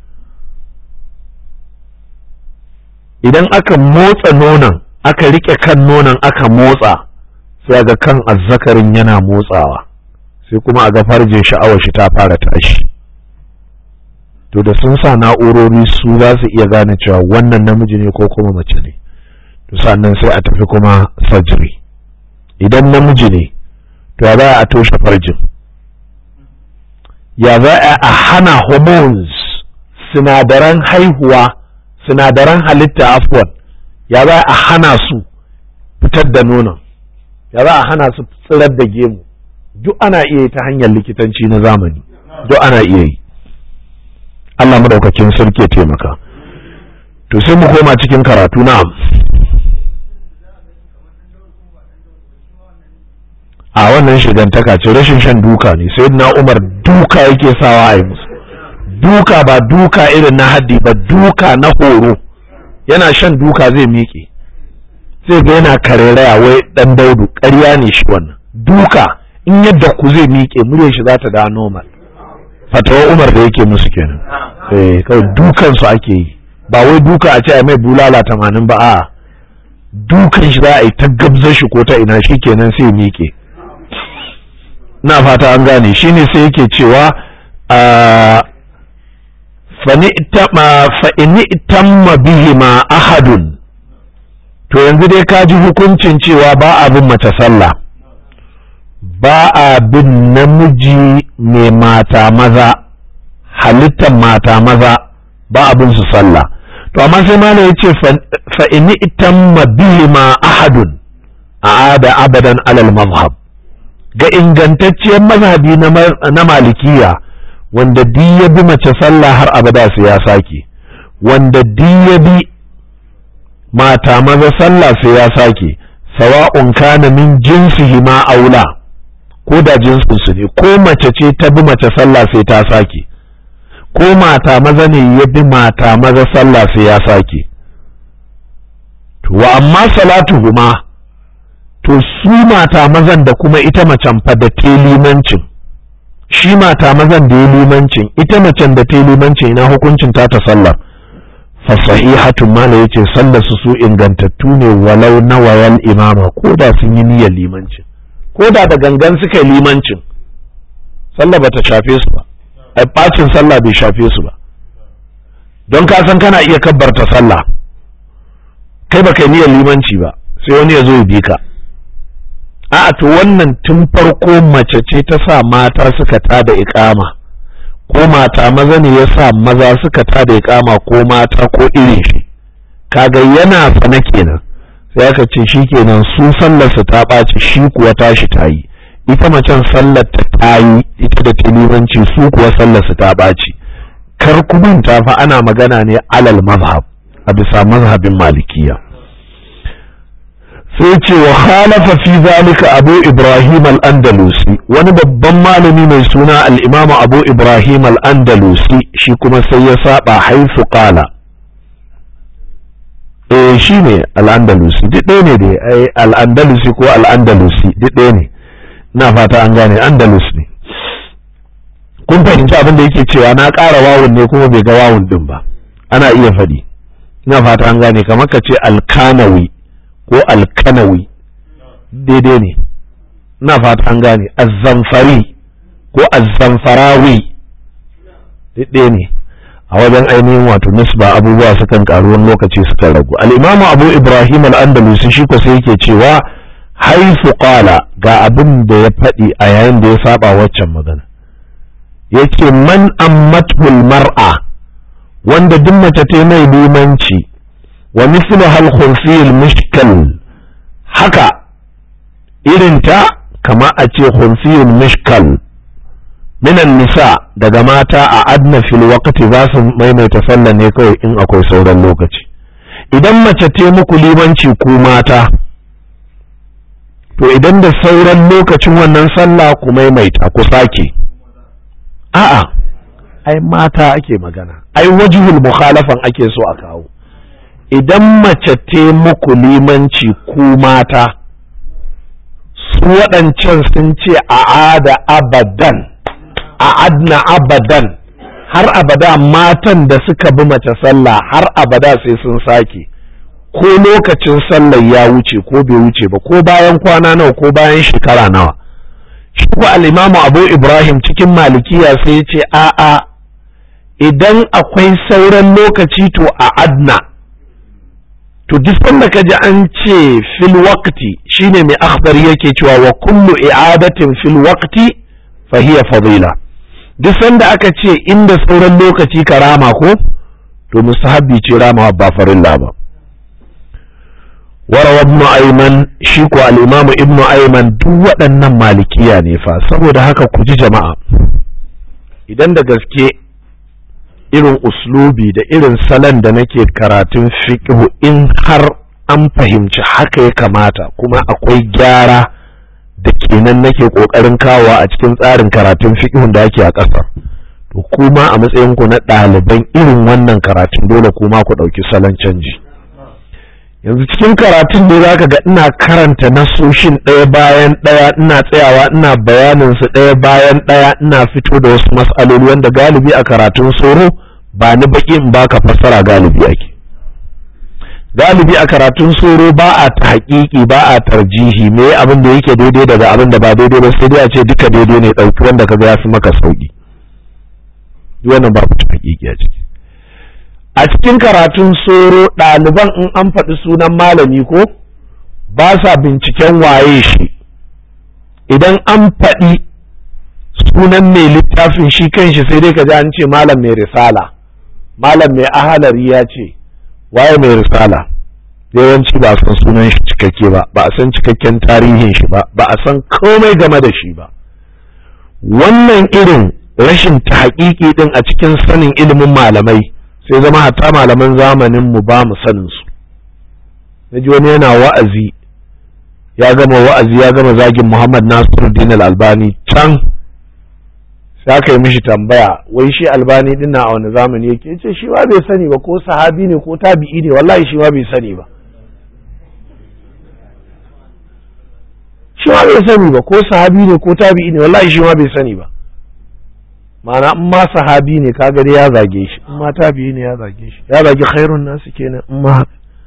[SPEAKER 1] idan aka motsa nonon aka rike kan nonon aka motsa sai ga kan azzakarin yana motsawa sai kuma a ga farjin sha'awar shi ta fara tashi to da sun sa na'urori su za su iya gane cewa wannan namiji ne ko kuma mace ne to sannan sai a tafi kuma surgery idan namiji ne to ya za a toshe farjin ya za a hana hormones sinadaran haihuwa sinadaran halitta afwan ya za a hana su fitar da nonon ya za a hana su tsirar da gemu duk ana iya yi ta hanyar likitanci na zamani duk ana iya yi Allah madaukakin sarki ya taimaka to sai mu koma cikin karatu na a wannan shigantaka ce rashin shan duka ne sai na umar duka yake sawa a yi musu duka ba duka irin na haddi ba duka na horo yana shan duka zai miƙe sai ga yana kareraya wai dan daudu ƙarya ne shi wannan duka in yadda ku zai miƙe muryar shi za ta da normal fatawa umar da yake musu kenan eh kawai dukan su ake yi ba wai duka a ce a mai bulala tamanin ba a dukan shi za a yi ta gabzar shi ko ta ina shi kenan sai miƙe na fata an gane shine sai yake cewa fa'ini tamma bihima ahadun to yanzu dai ka ji hukuncin cewa ba a bin mace sallah ba a bin namiji mai mata maza halittar mata maza ba a bin su sallah to amma sai malam ya ce fa'ini tamma bihima ahadun a da abadan alal mazhab ga ingantacciyar mazhabi na malikiya wanda di ya bi mace sallah har abada su ya sake wanda di ya bi mata maza sallah sai ya sake sawa'un kana min jinsihi ma aula ko da jinsin su ne ko mace ce ta bi mace sallah sai ta sake ko mata maza ne ya bi mata maza sallah sai ya sake wa amma salatuhuma to su mata mazan da kuma ita macen fa da te limancin shi mata mazan da ya limancin ita macen da ta yi limancin ina hukuncin ta ta sallar fa sahihatun mala yace sallar su su ingantattu ne walau na wayal imama ko da sun yi niyyar limancin ko da da gangan suka yi limancin sallah bata shafe su ba ai bacin sallah bai shafe su ba don ka san kana iya kabbarta sallah kai baka yi niyyar limanci ba sai wani ya zo ya bi ka a'a to wannan tun farko mace ce ta sa mata suka tada ikama ko mata maza ne ya sa maza suka tada ikama ko mata ko irin shi kaga yana sana kenan sai aka ce shi kenan su sallarsa ta ɓaci shi kuwa tashi ta yi ita macen sallar ta ta yi ita da tilimanci su kuwa sallarsa ta ɓaci kar ku manta fa ana magana ne alal mazhab a bisa mazhabin malikiya sai ce wa khalafa fi zalika abu ibrahim al-andalusi wani babban malami mai suna al-imam abu ibrahim al-andalusi shi kuma sai ya saba haifu qala eh shi ne al-andalusi duk ɗaya ne dai ai al-andalusi ko al-andalusi duk ɗaya ne ina fata an gane andalus ne kun fahimci abin da yake cewa na ƙara wawun ne kuma bai ga wawun din ba ana iya faɗi ina fata an gane kamar ka ce alkanawi ko alkanawi daidai ne ina fata an gane azzamfari ko azzamfarawi daidai ne a wajen ainihin wato nisba abubuwa sukan karu wani lokaci sukan ragu al'imamu abu ibrahim al'andalusi shi ko sai yake cewa haifu qala ga abin da ya faɗi a yayin da ya saba waccan magana yace man ammatul mar'a wanda duk mace ta mai limanci wa mislu hal khunfiyul mushkal haka irinta kama a ce khunfiyul mushkal minan nisa daga mata a adna fil waqti za su maimaita sallah ne kawai in akwai sauran lokaci idan mace ta muku limanci ku mata to idan da sauran lokacin wannan sallah ku maimaita ku sake a'a ai mata ake magana ai wajihul mukhalafan ake so a kawo idan mace te muku limanci ku mata su waɗancan sun ce a'ada abadan a'adna abadan har abada matan da suka bi mace sallah har abada sai sun sake ko lokacin sallar ya wuce ko bai wuce ba ko bayan kwana nawa ko bayan shekara nawa shi ko al'imamu abu ibrahim cikin malikiya sai ya ce a'a idan akwai sauran lokaci to a adna to duk sanda ka ji an ce fil waqti shine mai akhbar yake cewa wa kullu i'adatin fil waqti fa hiya fadila duk sanda aka ce inda sauran lokaci ka rama ko to mustahabbi ce ramawa ba farilla ba warawa ibnu ayman shi ko al-imam ibnu ayman duk waɗannan malikiya ne fa saboda haka ku ji jama'a idan da gaske irin uslubi da irin salon da nake karatun fiqhu in har an fahimci haka ya kamata kuma akwai gyara da kenan nake kokarin kawowa a cikin tsarin karatun fiqhun da ake a ƙasar to kuma a matsayin ku na ɗaliban irin wannan karatun dole kuma ku ɗauki salon canji yanzu cikin karatun ne zaka ga ina karanta nasoshin ɗaya bayan ɗaya ina tsayawa ina bayanin su ɗaya bayan ɗaya ina fito da wasu mas'aloli wanda galibi a karatun soro ba ni baki in baka fassara galibi ake galibi a karatun soro ba a ta haƙiƙi ba a tarjihi me abin da yake daidai daga abin da ba daidai ba sai dai a ce duka daidai ne ɗauki wanda kaga ya fi maka sauki wannan babu ta haƙiƙi a ciki a cikin karatun soro ɗaliban in an faɗi sunan malami ko ba sa binciken waye shi idan an faɗi sunan mai littafin shi kanshi sai dai ka ji an ce malam mai risala malam mai ahalari ya ce waye mai risala yawanci ba a san sunan shi cikakke ba ba a san cikakken tarihin shi ba ba a san komai game da shi ba wannan irin rashin ta haƙiƙi din a cikin sanin ilimin malamai sai zama hatta malaman zamanin mu ba mu sanin su naji wani yana wa'azi ya gama wa'azi ya gama zagin Muhammad Nasiruddin Al-Albani can sai aka yi mishi tambaya wai shi Albani din a wani zamani yake yace shi ba bai sani ba ko sahabi ne ko tabi'i ne wallahi shi ma bai sani ba shi ma bai sani ba ko sahabi ne ko tabi'i ne wallahi shi ma bai sani ba ma'ana in ma sahabi ne kaga dai ya zage shi in ma tabi'i ne ya zage shi ya zage khairun nasu kenan in ma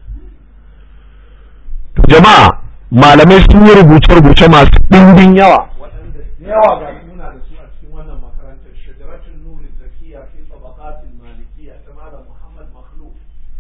[SPEAKER 1] jama'a malamai sun yi rubuce-rubuce masu ɗimbin yawa waɗanda yawa ga muna da su a cikin wannan makarantar shajaratul nuri zakiya fi tabaqatil malikiyya ta malam Muhammad Makhluf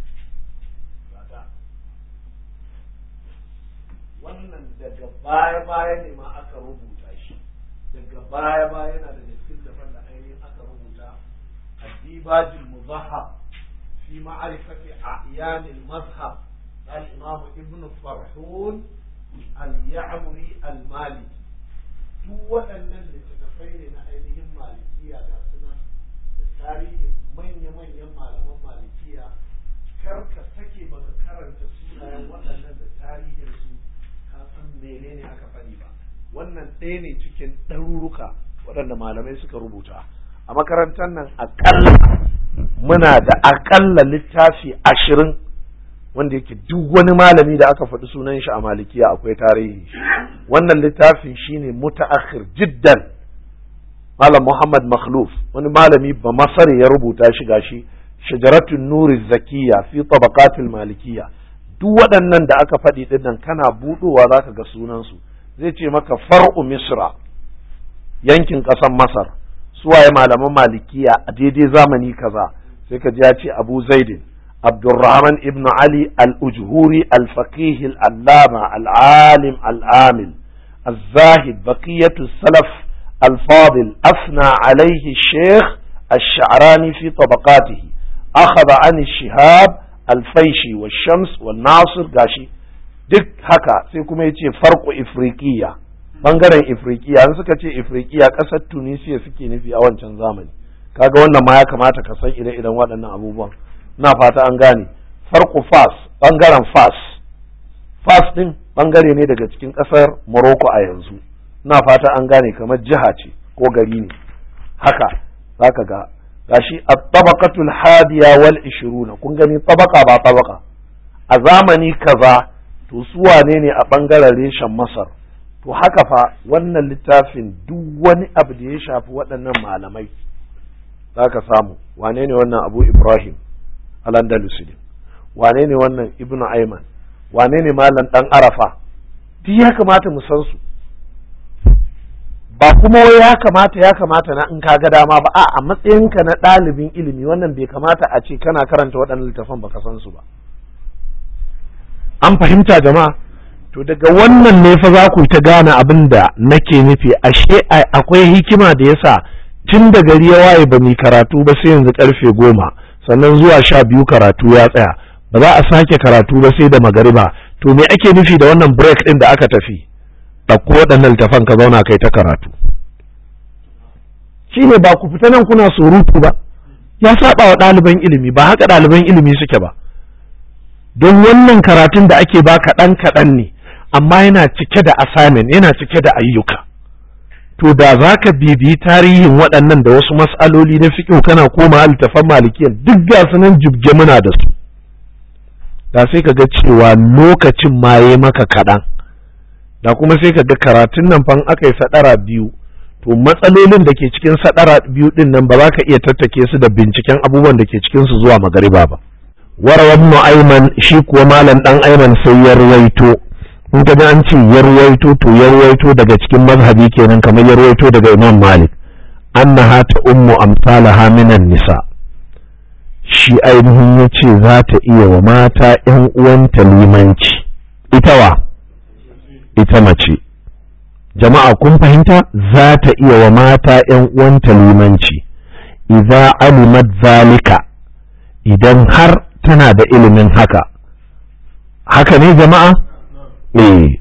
[SPEAKER 1] wannan daga baya-baya ne ma aka rubuta shi daga baya-baya yana daga cikin daban da ainihin aka rubuta addibajul muzahab fi ma'arifati a'yanil mazhab الإمام ابن فرحون اليعمري المالكي duk waɗannan littattafai ne na ainihin malikiya ga suna da tarihin manya-manyan malaman malikiya kar ka sake baka karanta sunayen waɗannan da tarihin su menene aka faɗi ba wannan ɗaya ne cikin ɗaruruka waɗanda malamai suka rubuta a makarantar nan aƙalla muna da aƙalla littafi ashirin wanda yake duk wani malami da aka faɗi sunan shi a malikiya akwai tarihi wannan littafin shine mutaakhir jiddan malam muhammad makhluf wani malami ba masar ya rubuta shi gashi shajaratun nuri zakiya fi tabaqatil malikiya duk waɗannan da aka faɗi ɗin nan kana buɗowa za ka ga sunansu zai ce maka far'u misra yankin ƙasar masar suwaye malaman malikiya a daidai zamani kaza sai ka ji ya ce abu zaidin abdurrahman ibn ali al-ujhuri al-faqih al-allama al-alim al-amil الزاهد بقية السلف الفاضل أثنى عليه الشيخ الشعراني في طبقاته أخذ عن الشهاب الفيشي والشمس والناصر gashi duk haka sai kuma yace farko ifriqiya bangaren ifriqiya an suka ce ifriqiya kasar tunisia suke nufi a wancan zamani kaga wannan ma ya kamata ka san ire-iren waɗannan abubuwan na fata an gane farko fas bangaren fas fas din bangare ne daga cikin kasar morocco a yanzu na fata an gane kamar jiha ce ko gari ne haka zaka ga gashi at-tabaqatul hadiya wal 20 kun gani tabaka ba tabaka a zamani kaza to su wane ne a bangaren reshen Masar to haka fa wannan littafin duk wani abu da ya shafi waɗannan malamai zaka samu wane ne wannan Abu Ibrahim al-Andalusi wane ne wannan Ibn Ayman wane ne malam dan Arafa duk ya kamata mu san su ba kuma wai ya kamata ya kamata na in kaga dama ba a matsayinka na ɗalibin ilimi wannan bai kamata a ce kana karanta waɗannan littafan baka san su ba an fahimta jama'a to daga wannan ne fa za ku ta gane abin da nake nufi ashe akwai hikima da yasa tun da gari ya waye ba mu karatu ba sai yanzu karfe goma sannan zuwa sha biyu karatu ya tsaya ba za a sake karatu ba sai da magariba to me ake nufi da wannan break ɗin da aka tafi ɗauko waɗannan littafan ka zauna kai ta karatu shi ne ba ku fita nan kuna surutu ba ya saba wa ɗaliban ilimi ba haka ɗaliban ilimi suke ba don wannan karatun da ake ba kaɗan kaɗan ne amma yana cike da assignment yana cike da ayyuka to da za ka bibiyi tarihin waɗannan da wasu mas'aloli na fiƙo kana koma littafan malikiyan duk ga su nan jibge muna da su da sai ka ga cewa lokacin ma ya maka kaɗan da kuma sai ka ga karatun nan fan aka yi sadara biyu to matsalolin da ke cikin sadara biyu din nan ba za ka iya tattake su da binciken abubuwan da ke cikin su zuwa magariba ba warawa ibn ayman shi kuwa malam dan ayman sai ya ruwaito in ka ji an ce ya ruwaito to ya ruwaito daga cikin mazhabi kenan kamar ya ruwaito daga imam malik annaha ta ummu amsalaha minan nisa shi ainihin ya ce za ta iya wa mata 'yan uwanta limanci ita wa ita mace jama'a kun fahimta za ta iya wa mata ‘yan uwanta limanci idza alimat zalika idan har tana da ilimin haka haka ne jama'a eh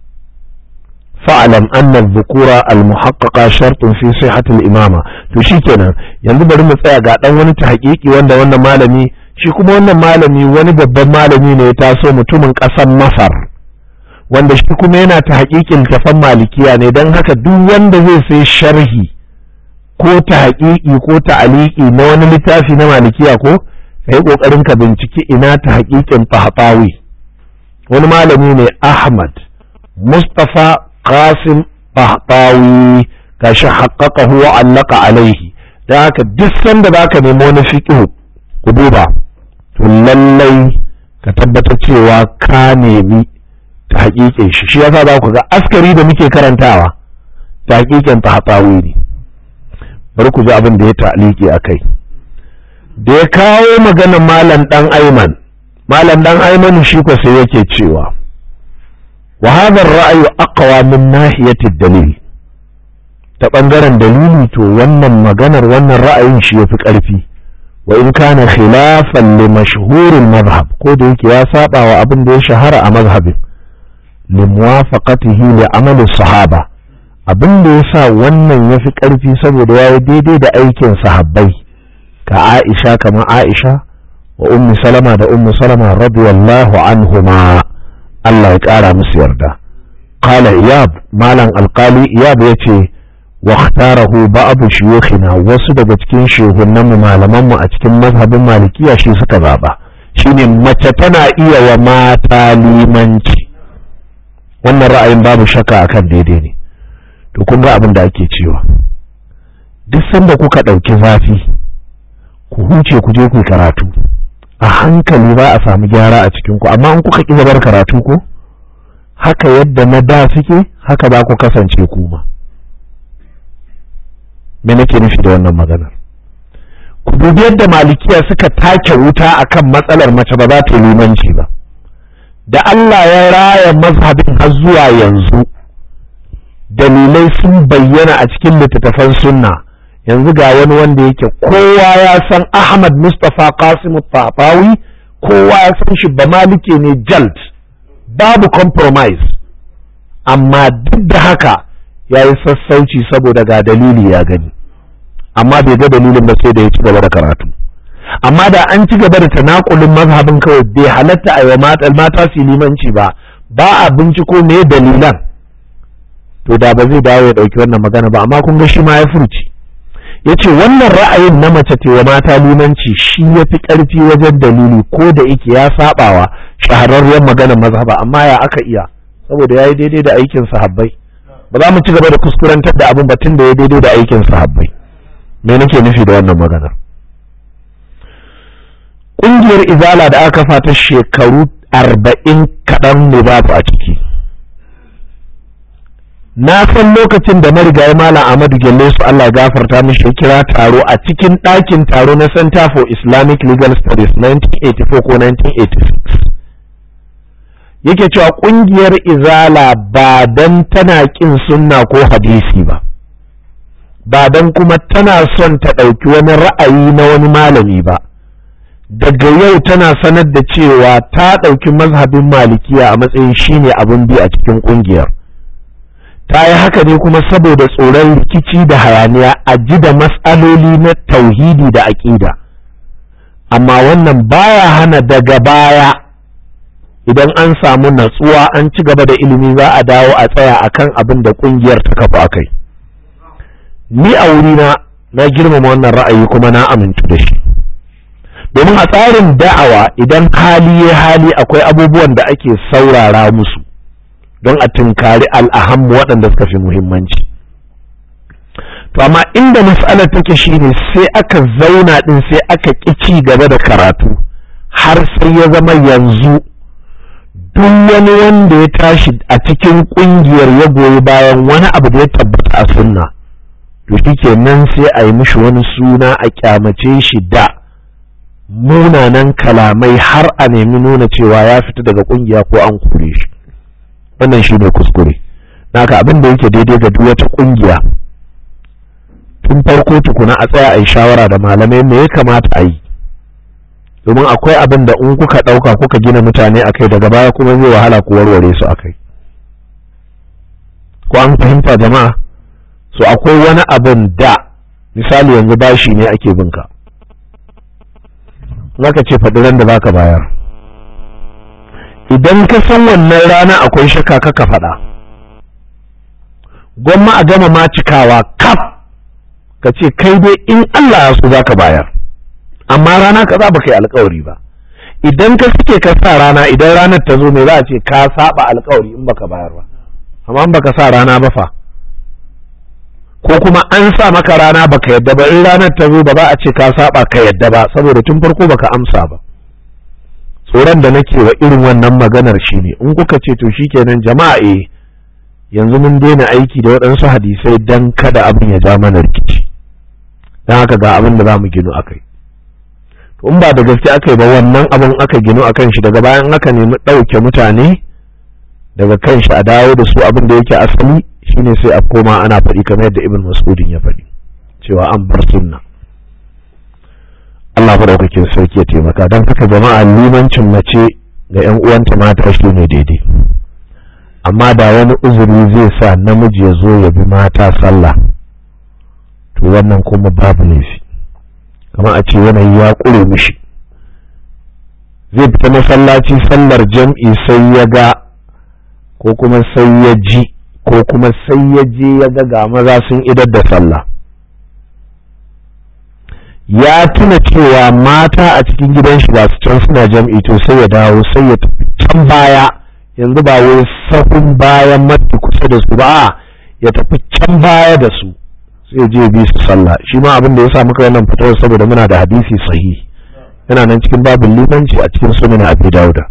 [SPEAKER 1] fa'alam anna dhukura al-muhaqqiqa shartun fi sihhati al-imama to shikenan yanzu bari mu tsaya ga dan wani tahqiqi wanda wannan malami shi kuma wannan malami wani babban malami ne ya taso mutumin ƙasar Masar wanda shi kuma yana ta haƙiƙin tafan malikiya ne don haka duk wanda zai sai sharhi ko ta haƙiƙi ko ta aliki na wani littafi na malikiya ko ka yi ƙoƙarin ka binciki ina ta haƙiƙin tahtawi wani malami ne ahmad mustafa qasim tahtawi gashi haƙaƙahu wa allaka alaihi don haka duk sanda za ka nemi wani fiƙihu ku duba to lallai ka tabbatar cewa ka nemi ta hakikin shi shi yasa za ku ga askari da muke karantawa ta hakikin ta hatsawi ne bari ku ji abin da ya ta'aliki a kai da ya kawo maganar malam dan aiman malam dan aiman shi ko sai yake cewa wa hadha ar-ra'yu aqwa min nahiyati dalil ta bangaren dalili to wannan maganar wannan ra'ayin shi yafi karfi wa in kana khilafan li mashhurin madhhab ko da yake ya saba wa abin da ya shahara a mazhabin limuwafaqatihi li amali sahaba abin da yasa wannan yafi karfi saboda yayi daidai da aikin sahabbai ka Aisha kamar Aisha wa ummi Salama da ummu Salama radiyallahu anhuma Allah ya kara musu yarda qala iyab malam alqali iyab yace واختاره بعض شيوخنا wasu daga cikin shehunan mu malaman mu a cikin mazhabin malikiya shi suka zaba shine mace tana iya wa mata limanci wannan ra'ayin babu shakka akan daidai ne to kun ga abin da ake cewa duk sanda kuka ɗauki zafi ku huce ku je ku karatu a hankali ba a samu gyara a cikin ku amma in kuka ƙi zabar karatu ko haka yadda na da suke haka za ku kasance kuma me nake nufi da wannan maganar ku dubi yadda malikiya suka take wuta akan matsalar mace ba za ta yi limanci ba da Allah ya raya mazhabin har zuwa yanzu dalilai sun bayyana a cikin littattafan sunna yanzu ga wani wanda yake kowa ya san Ahmad Mustapha Qasim Tafawi kowa ya san shi ba malike ne jalt babu compromise amma duk da haka ya yi sassauci saboda ga dalili ya gani amma bai ga dalilin ba sai da ya ci gaba da karatu amma da an ci gaba da tanakulin mazhabin kawai bai halatta a yi mata su limanci ba ba a binciko me dalilan to da ba zai dawo ya ɗauki wannan magana ba amma kun ga shi ma ya furci ya ce wannan ra'ayin na mace wa mata limanci shi ya fi ƙarfi wajen dalili ko da yake ya saɓawa shahararriyar maganar mazhaba amma ya aka iya saboda ya yi daidai da aikin sahabbai ba za mu ci gaba da kuskurantar da abin batun da ya daidai da aikin sahabbai me nake nufi da wannan maganar ƙungiyar izala da aka kafa ta shekaru arba'in kaɗan ne babu a ciki na san lokacin da marigayi malam Ahmadu Gelle su Allah gafarta mishi ya kira taro a cikin ɗakin taro na Center for Islamic Legal Studies 1984 ko 1986 yake cewa ƙungiyar izala ba dan tana ƙin sunna ko hadisi ba ba dan kuma tana son ta ɗauki wani ra'ayi na wani malami ba daga yau tana sanar da cewa ta ɗauki mazhabin malikiya a matsayin shine abin bi a cikin ƙungiyar ta yi haka ne kuma saboda tsoron rikici da hayaniya a ji da matsaloli na tauhidi da aƙida amma wannan baya hana daga baya idan an samu natsuwa an ci gaba da ilimi za a dawo a tsaya akan abin da ƙungiyar ta kafa a kai ni a wurina na girmama wannan ra'ayi kuma na amintu da shi domin a tsarin da'awa idan hali ya hali akwai abubuwan da ake saurara musu don a tunkari al'ahammu waɗanda suka fi muhimmanci to amma inda mas'alar take shine sai aka zauna ɗin sai aka ƙi ci gaba da karatu har sai ya zama yanzu duk wani wanda ya tashi a cikin ƙungiyar ya goyi bayan wani abu da ya tabbata a sunna to shi nan sai a yi mishi wani suna a kyamace shi da munanan kalamai har a nemi nuna cewa ya fita daga ƙungiya ko an kore shi wannan shi ne kuskure naka abin da yake daidai ga duk wata kungiya tun farko tukuna a tsaya a yi shawara da malamai me ya kamata a yi domin akwai abin da in kuka ɗauka kuka gina mutane a kai daga baya kuma zai wahala ku warware su a kai ko an fahimta jama'a so akwai wani abin da misali yanzu bashi ne ake binka zaka ce faɗi ran da baka bayar idan ka san wannan rana akwai shakka ka faɗa gwamma a gama ma cikawa kaf ka ce kai dai in Allah ya so zaka bayar amma rana ka za baka yi alkawari ba idan ka suke ka sa rana idan ranar ta zo me za a ce ka saba alkawari in baka bayar ba amma in baka sa rana ba fa ko kuma an sa maka rana baka yadda ba in ranar ta zo ba za a ce ka saba ka yadda ba saboda tun farko baka amsa ba tsoron da nake wa irin wannan maganar shi ne in kuka ce to shikenan jama'a eh yanzu mun daina aiki da waɗansu hadisai dan kada abin ya ja mana rikici don haka ga abin da za mu gino akai to in ba da gaske aka yi ba wannan abin aka gino akan shi daga bayan aka nemi ɗauke mutane daga kan shi a dawo da su abin da yake asali shine sai a koma ana faɗi kamar yadda ibn mas'udin ya faɗi cewa an bar sunna Allah maɗaukakin sarki ya taimaka don haka jama'a limancin mace ga 'yan uwanta mata shi ne daidai amma da wani uzuri zai sa namiji ya zo ya bi mata sallah to wannan kuma babu laifi kamar a ce yanayi ya ƙure mishi zai fita masallaci sallar jam'i sai ya ga ko kuma sai ya ji ko kuma sai ya je ya ga ga maza sun idar da sallah ya tuna cewa mata a cikin gidan shi ba su can suna jam'i to sai ya dawo sai ya tafi can baya yanzu ba wai sahun bayan mafi kusa da su ba ya tafi can baya da su sai je bi su sallah shi ma abin da ya sa muka wannan fitowar saboda muna da hadisi sahihi yana nan cikin babin limanci a cikin sunan abi dauda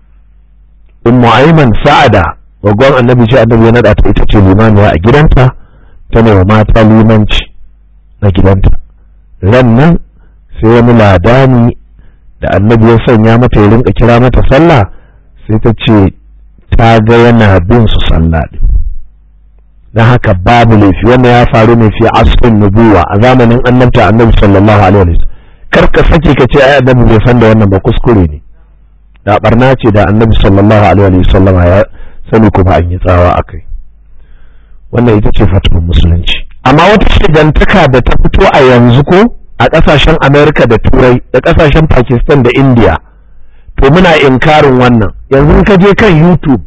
[SPEAKER 1] ummu ayman sa'ada gwaggon annabi ce annabi ya nada ta ita ce limaniya a gidanta ta ne wa mata limanci na gidanta ran nan sai wani ladani da annabi ya sanya mata ya rinka kira mata sallah sai ta ce ta ga yana bin su sallah din don haka babu laifi wannan ya faru ne fi asrin nubuwa a zamanin annabta annabi sallallahu alaihi wasallam kar ka sake ka ce ai annabi bai san da wannan ba kuskure ne da barna ce da annabi sallallahu alaihi wasallam ya sani kuma an yi tsawa akai wannan ita ce fatuwar musulunci amma wata shigantaka da ta fito a yanzu ko a ƙasashen amerika da turai da ƙasashen pakistan da india to muna inkarin wannan yanzu ka je kan youtube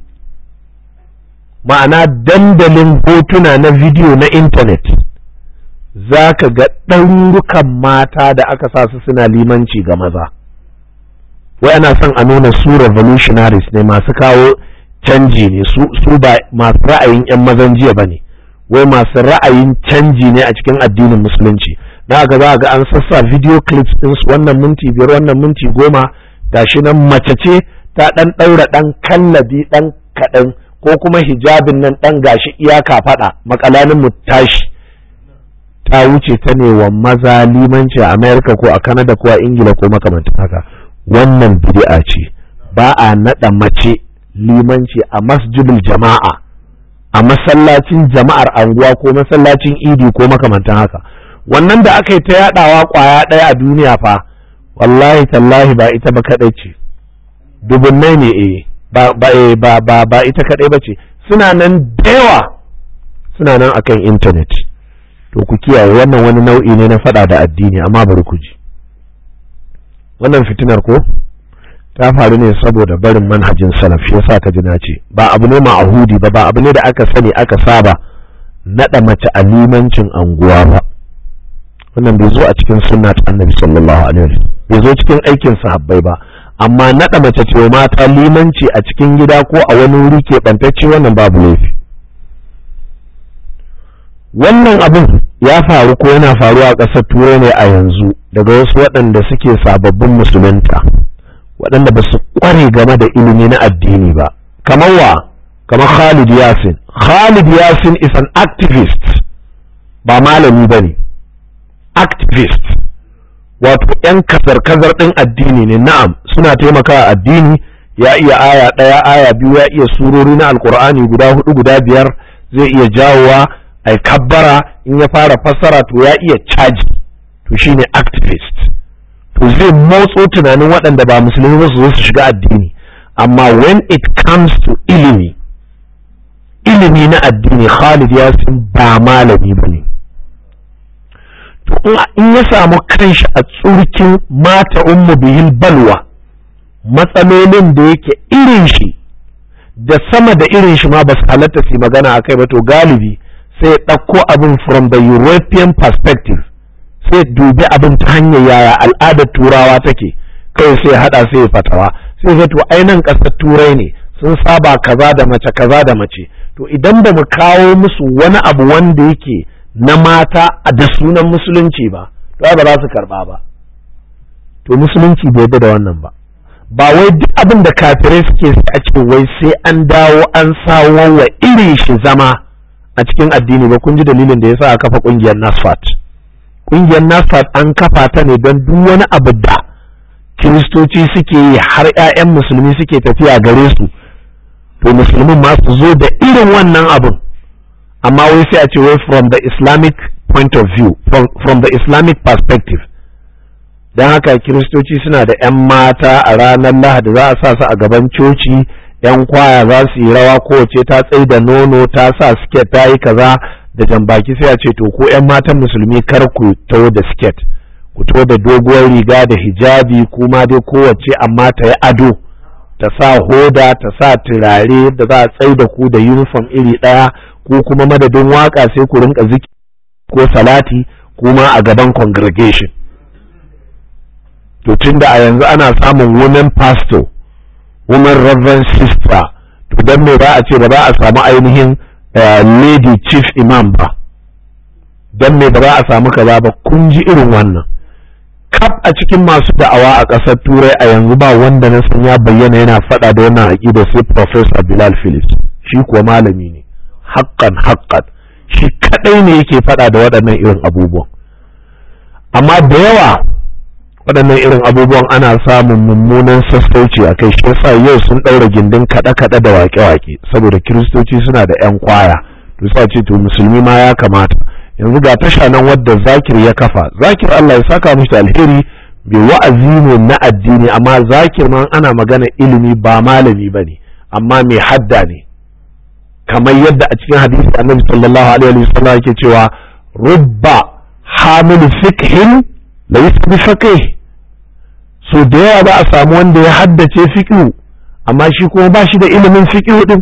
[SPEAKER 1] ma'ana dandalin hotuna na bidiyo na intanet za ka ga ɗarurukan mata da aka sa su suna limanci ga maza wai ana son a nuna su revolutionaries ne masu kawo canji ne su ba masu ra'ayin 'yan mazan jiya ba ne wai masu ra'ayin canji ne a cikin addinin musulunci na ga za ga an sassa video clips ɗinsu wannan minti biyar wannan minti goma gashi nan mace ce ta ɗan ɗaura ɗan kallabi ɗan kaɗan ko kuma hijabin nan ɗan gashi iyaka faɗa makalanin mu tashi ta wuce ta ne wa maza limanci a america ko a canada ko a ingila ko makamantan haka wannan bid'a ce ba a naɗa mace limanci a masjidul jama'a a masallacin jama'ar anguwa ko masallacin idi ko makamantan haka wannan da aka yi ta yadawa kwaya ɗaya a duniya fa wallahi tallahi ba ita ba kaɗai ce dubunnai ne eh ba ba ba ba, ba ita kaɗai ba ce suna nan da yawa suna nan akan intanet to ku kiyaye wannan wani nau'i ne na faɗa da addini amma bari ku ji wannan fitinar ko ta faru ne saboda barin manhajin salaf shi yasa ka ji na ce ba abu ne ma'ahudi ba ba abu ne da aka sani aka saba naɗa mace a limancin anguwa ba wannan bai zo a cikin sunna ta annabi sallallahu alaihi wasallam bai zo cikin aikin sahabbai ba amma naɗa mace ce mata limanci a cikin gida ko a wani wuri keɓantacce wannan babu laifi wannan abin ya faru ko yana faruwa a ƙasar turai ne a yanzu daga wasu waɗanda suke sababbin musulunta waɗanda ba su ƙware game da ilimi na addini ba kamar wa kamar Khalid Yasin Khalid Yasin is an activist ba malami ba ne activist wato 'yan kazar-kazar ɗin addini ne na'am suna taimakawa addini ya iya aya ɗaya aya biyu ya iya surori na alkur'ani guda hudu guda biyar zai iya jawowa ai kabbara in ya fara fassara to ya iya caji to shine activist to zai motso tunanin waɗanda ba musulmi ba su zo su shiga addini amma when it comes to ilimi ilimi na addini Khalid ya san ba malami ba ne to in ya samu kanshi a tsurkin mata ummu bihil balwa matsalolin da yake irin shi da sama da irin shi ma ba su halatta su magana a kai ba to galibi sai ya ɗauko abin from the European perspective sai dubi abin ta hanyar yaya al'adar turawa take kai sai ya haɗa sai ya fatawa sai ya to ainihin ƙasar turai ne sun saba kaza da mace kaza da mace to idan ba mu kawo musu wani abu wanda yake na mata da sunan musulunci ba to ba za su karɓa ba to musulunci bai yarda da wannan ba ba wai duk abin da kafirai suke a ce wai sai an dawo an sawo wa irin shi zama a cikin addini ba kun ji dalilin da yasa aka kafa kungiyar nasfat kungiyar nasfat an kafa ta ne don duk wani abu da kiristoci suke yi har 'ya'yan musulmi suke tafiya gare su to musulmin ma su zo da irin wannan abin amma wai sai a ce wai from the islamic point of view from, from the islamic perspective don haka kiristoci suna da 'yan mata a ranar lahadi za a sa su a gaban coci 'yan kwaya za su yi rawa kowace ta tsai da nono ta sa siket ta yi kaza da jambaki sai a ce to ko 'yan matan musulmi kar ku taho da siket ku taho da doguwar riga da hijabi kuma dai kowace amma ta yi ado ta sa hoda ta sa turare da za a tsai da ku da uniform iri ɗaya ko kuma madadin waka sai ku rinka ziki ko salati kuma a gaban congregation to tunda a yanzu ana samun women pastor women reverend sister to don me ba a ce ba za a samu ainihin lady chief imam ba don me ba za a samu kaza ba kun ji irin wannan kaf a cikin masu da'awa a ƙasar turai a yanzu ba wanda na san ya bayyana yana faɗa da wannan aƙida sai professor bilal phillips shi kuwa malami ne haƙƙan haƙƙan shi kaɗai ne yake faɗa da waɗannan irin abubuwan amma da yawa waɗannan irin abubuwan ana samun mummunan sassauci a kai shi yasa yau sun ɗaura gindin kaɗe-kaɗe da waƙe-waƙe saboda kiristoci suna da 'yan kwaya to sa ce to musulmi ma ya kamata yanzu ga tasha nan wadda zakir ya kafa zakir Allah ya saka mishi da alheri bai wa'azi ne na addini amma zakir ma ana magana ilimi ba malami bane amma mai hadda ne kamar yadda a cikin hadisi annabi sallallahu alaihi wa sallam yake cewa rubba hamil fiqhin laysa bi faqih so da yawa ba a samu wanda ya haddace fiqh amma shi kuma ba shi da ilimin fiqh din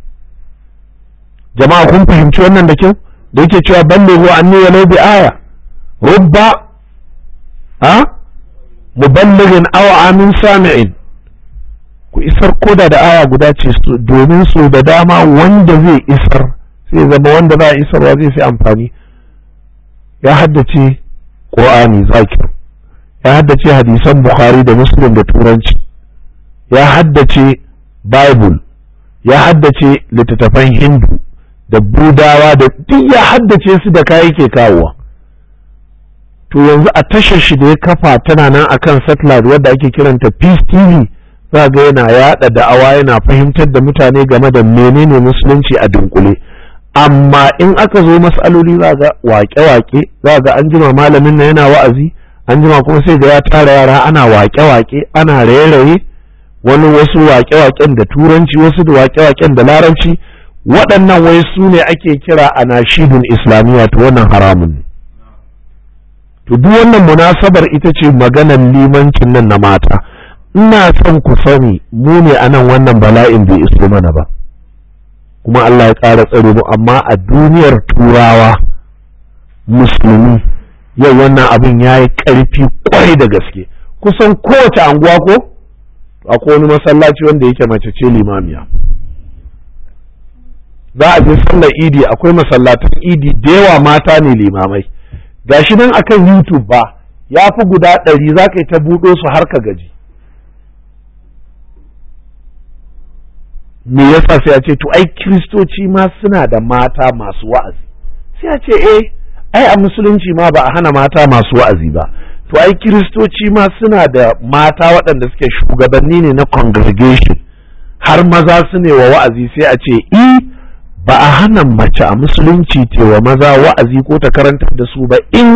[SPEAKER 1] jama'a kun fahimci wannan da kyau da yake cewa ballighu anni walau bi aya rubba ha muballighin aw amin sami'in ku isar koda da aya guda ce domin so da dama wanda zai isar sai zama wanda za a isarwa zai fi amfani ya haddace qur'ani zakir ya haddace hadisan bukhari da muslim da turanci ya haddace bible ya haddace littattafan hindu da budawa da duk ya haddace su da kayi ke kawowa to yanzu a tashar shi da ya kafa tana nan akan satellite wadda ake kiranta peace tv za ga yana yada da'awa yana fahimtar da mutane game da menene musulunci a dunkule amma in aka zo matsaloli za ga wake-wake za ga an jima malamin na yana wa'azi an jima kuma sai ga ya tara yara ana wake-wake ana raye-raye wani wasu wake-waken da turanci wasu da wake-waken da larabci waɗannan wai su ne ake kira a nashidun islamiyya to wannan haramun ne to duk wannan munasabar ita ce maganar limancin nan na mata ina son ku sani mu ne a nan wannan bala'in bai iso mana ba kuma Allah ya ƙara tsare mu amma a duniyar turawa musulmi yau wannan abin ya yi ƙarfi ƙwarai da gaske kusan kowace anguwa ko akwai wani masallaci wanda yake mace ce limamiya za a je sallar idi akwai masallatan idi da yawa mata ne limamai gashi nan akan youtube ba ya fi guda ɗari za ka yi ta buɗo su har ka gaji me yasa sai a ce to ai kiristoci ma suna da mata masu wa'azi sai a ce eh ai a musulunci ma ba a hana mata masu wa'azi ba to ai kiristoci ma suna da mata waɗanda suke shugabanni ne na congregation har maza su ne wa wa'azi sai a ce i ba a hana mace a musulunci wa maza wa'azi ko ta karantar da su ba in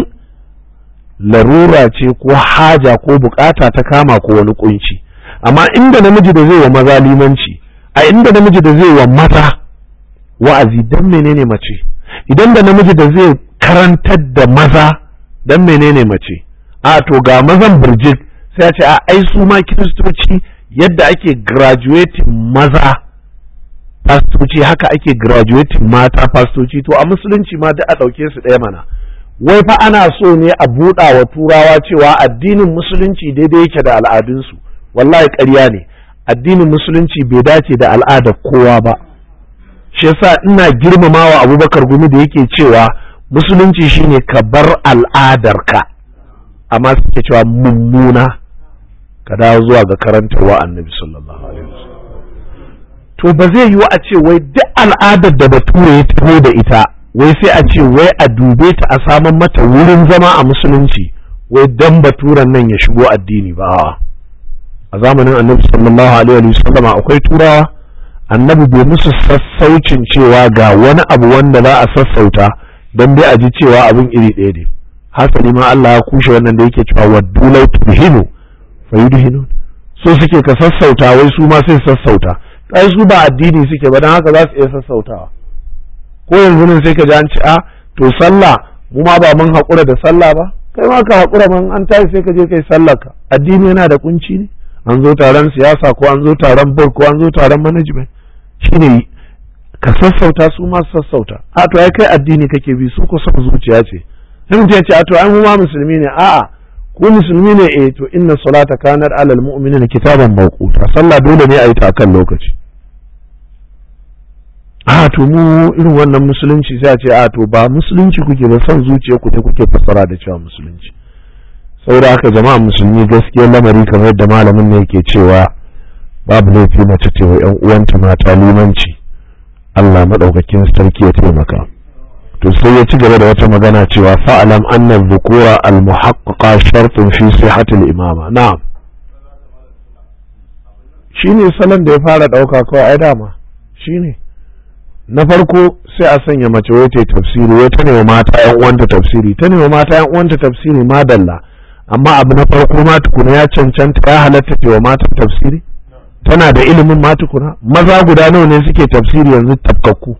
[SPEAKER 1] larura ce ko haja ko bukata ta kama ko wani kunci amma inda namiji da zai wa maza limanci a inda namiji da zai wa maza wa'azi dan menene mace idan da namiji da zai karantar da maza dan menene mace a to ga mazan birjit sai a ce a ai su ma kiristoci yadda ake graduating maza fastoci haka ake graduating mata fastoci to a musulunci ma duk a ɗauke su ɗaya mana wai fa ana so ne a buɗa wa turawa cewa addinin musulunci daidai yake da al'adunsu wallahi ƙarya ne addinin musulunci bai dace da al'adar kowa ba shi yasa ina girmamawa abubakar gumi da yake cewa musulunci shine ka bar al'adarka amma suke cewa mummuna ka dawo zuwa ga karantarwa annabi sallallahu alaihi wasallam to ba zai yiwu a ce wai duk al'adar da bature ya taho da ita wai sai a ce wai a dube ta a saman mata wurin zama a musulunci wai dan baturen nan ya shigo addini ba a zamanin annabi sallallahu alaihi wasallam akwai turawa annabi bai musu sassaucin cewa ga wani abu wanda za a sassauta don dai a ji cewa abin iri ɗaya ne hasali ma Allah ya kushe wannan da yake cewa waddu law tudhinu fayudhinu so suke ka sassauta wai su ma sai sassauta ai su ba addini suke ba dan haka za su iya sassautawa ko yanzu nan sai ka ji an ci a to sallah mu ma ba mun haƙura da sallah ba kai ma ka haƙura man an tashi sai ka je kai sallar ka addini yana da kunci ne an zo taron siyasa ko an zo taron board ko an zo taron management shine ka sassauta su ma sassauta a to ai kai addini kake bi su ko son zuciya ce sai mutum ya ce a to ai mu ma musulmi ne a'a ku musulmi ne eh to inna salata kanat alal mu'minina kitaban mawquta sallah dole ne a yi ta kan lokaci a to mu irin wannan musulunci sai a ce a to ba musulunci kuke ba son zuciya ku ne kuke fassara da cewa musulunci saboda haka jama'a musulmi gaskiya lamari kamar yadda malamin ne yake cewa babu laifi mace ce wa yan uwanta mata limanci Allah madaukakin sarki ya taimaka to sai ya ci gaba da wata magana cewa fa'alam anna dhukura al-muhaqqiqa shartun fi sihhati al-imama na'am shine salon da ya fara dauka kawai ai dama shine na farko sai a sanya mace wai ta tafsiri wai ta nema mata yan uwanta tafsiri ta nema mata yan uwanta tafsiri madalla amma abu na farko ma tukuna ya cancanta ya halatta ta wa mata tafsiri tana da ilimin ma tukuna maza guda nawa ne suke tafsiri yanzu tafkakku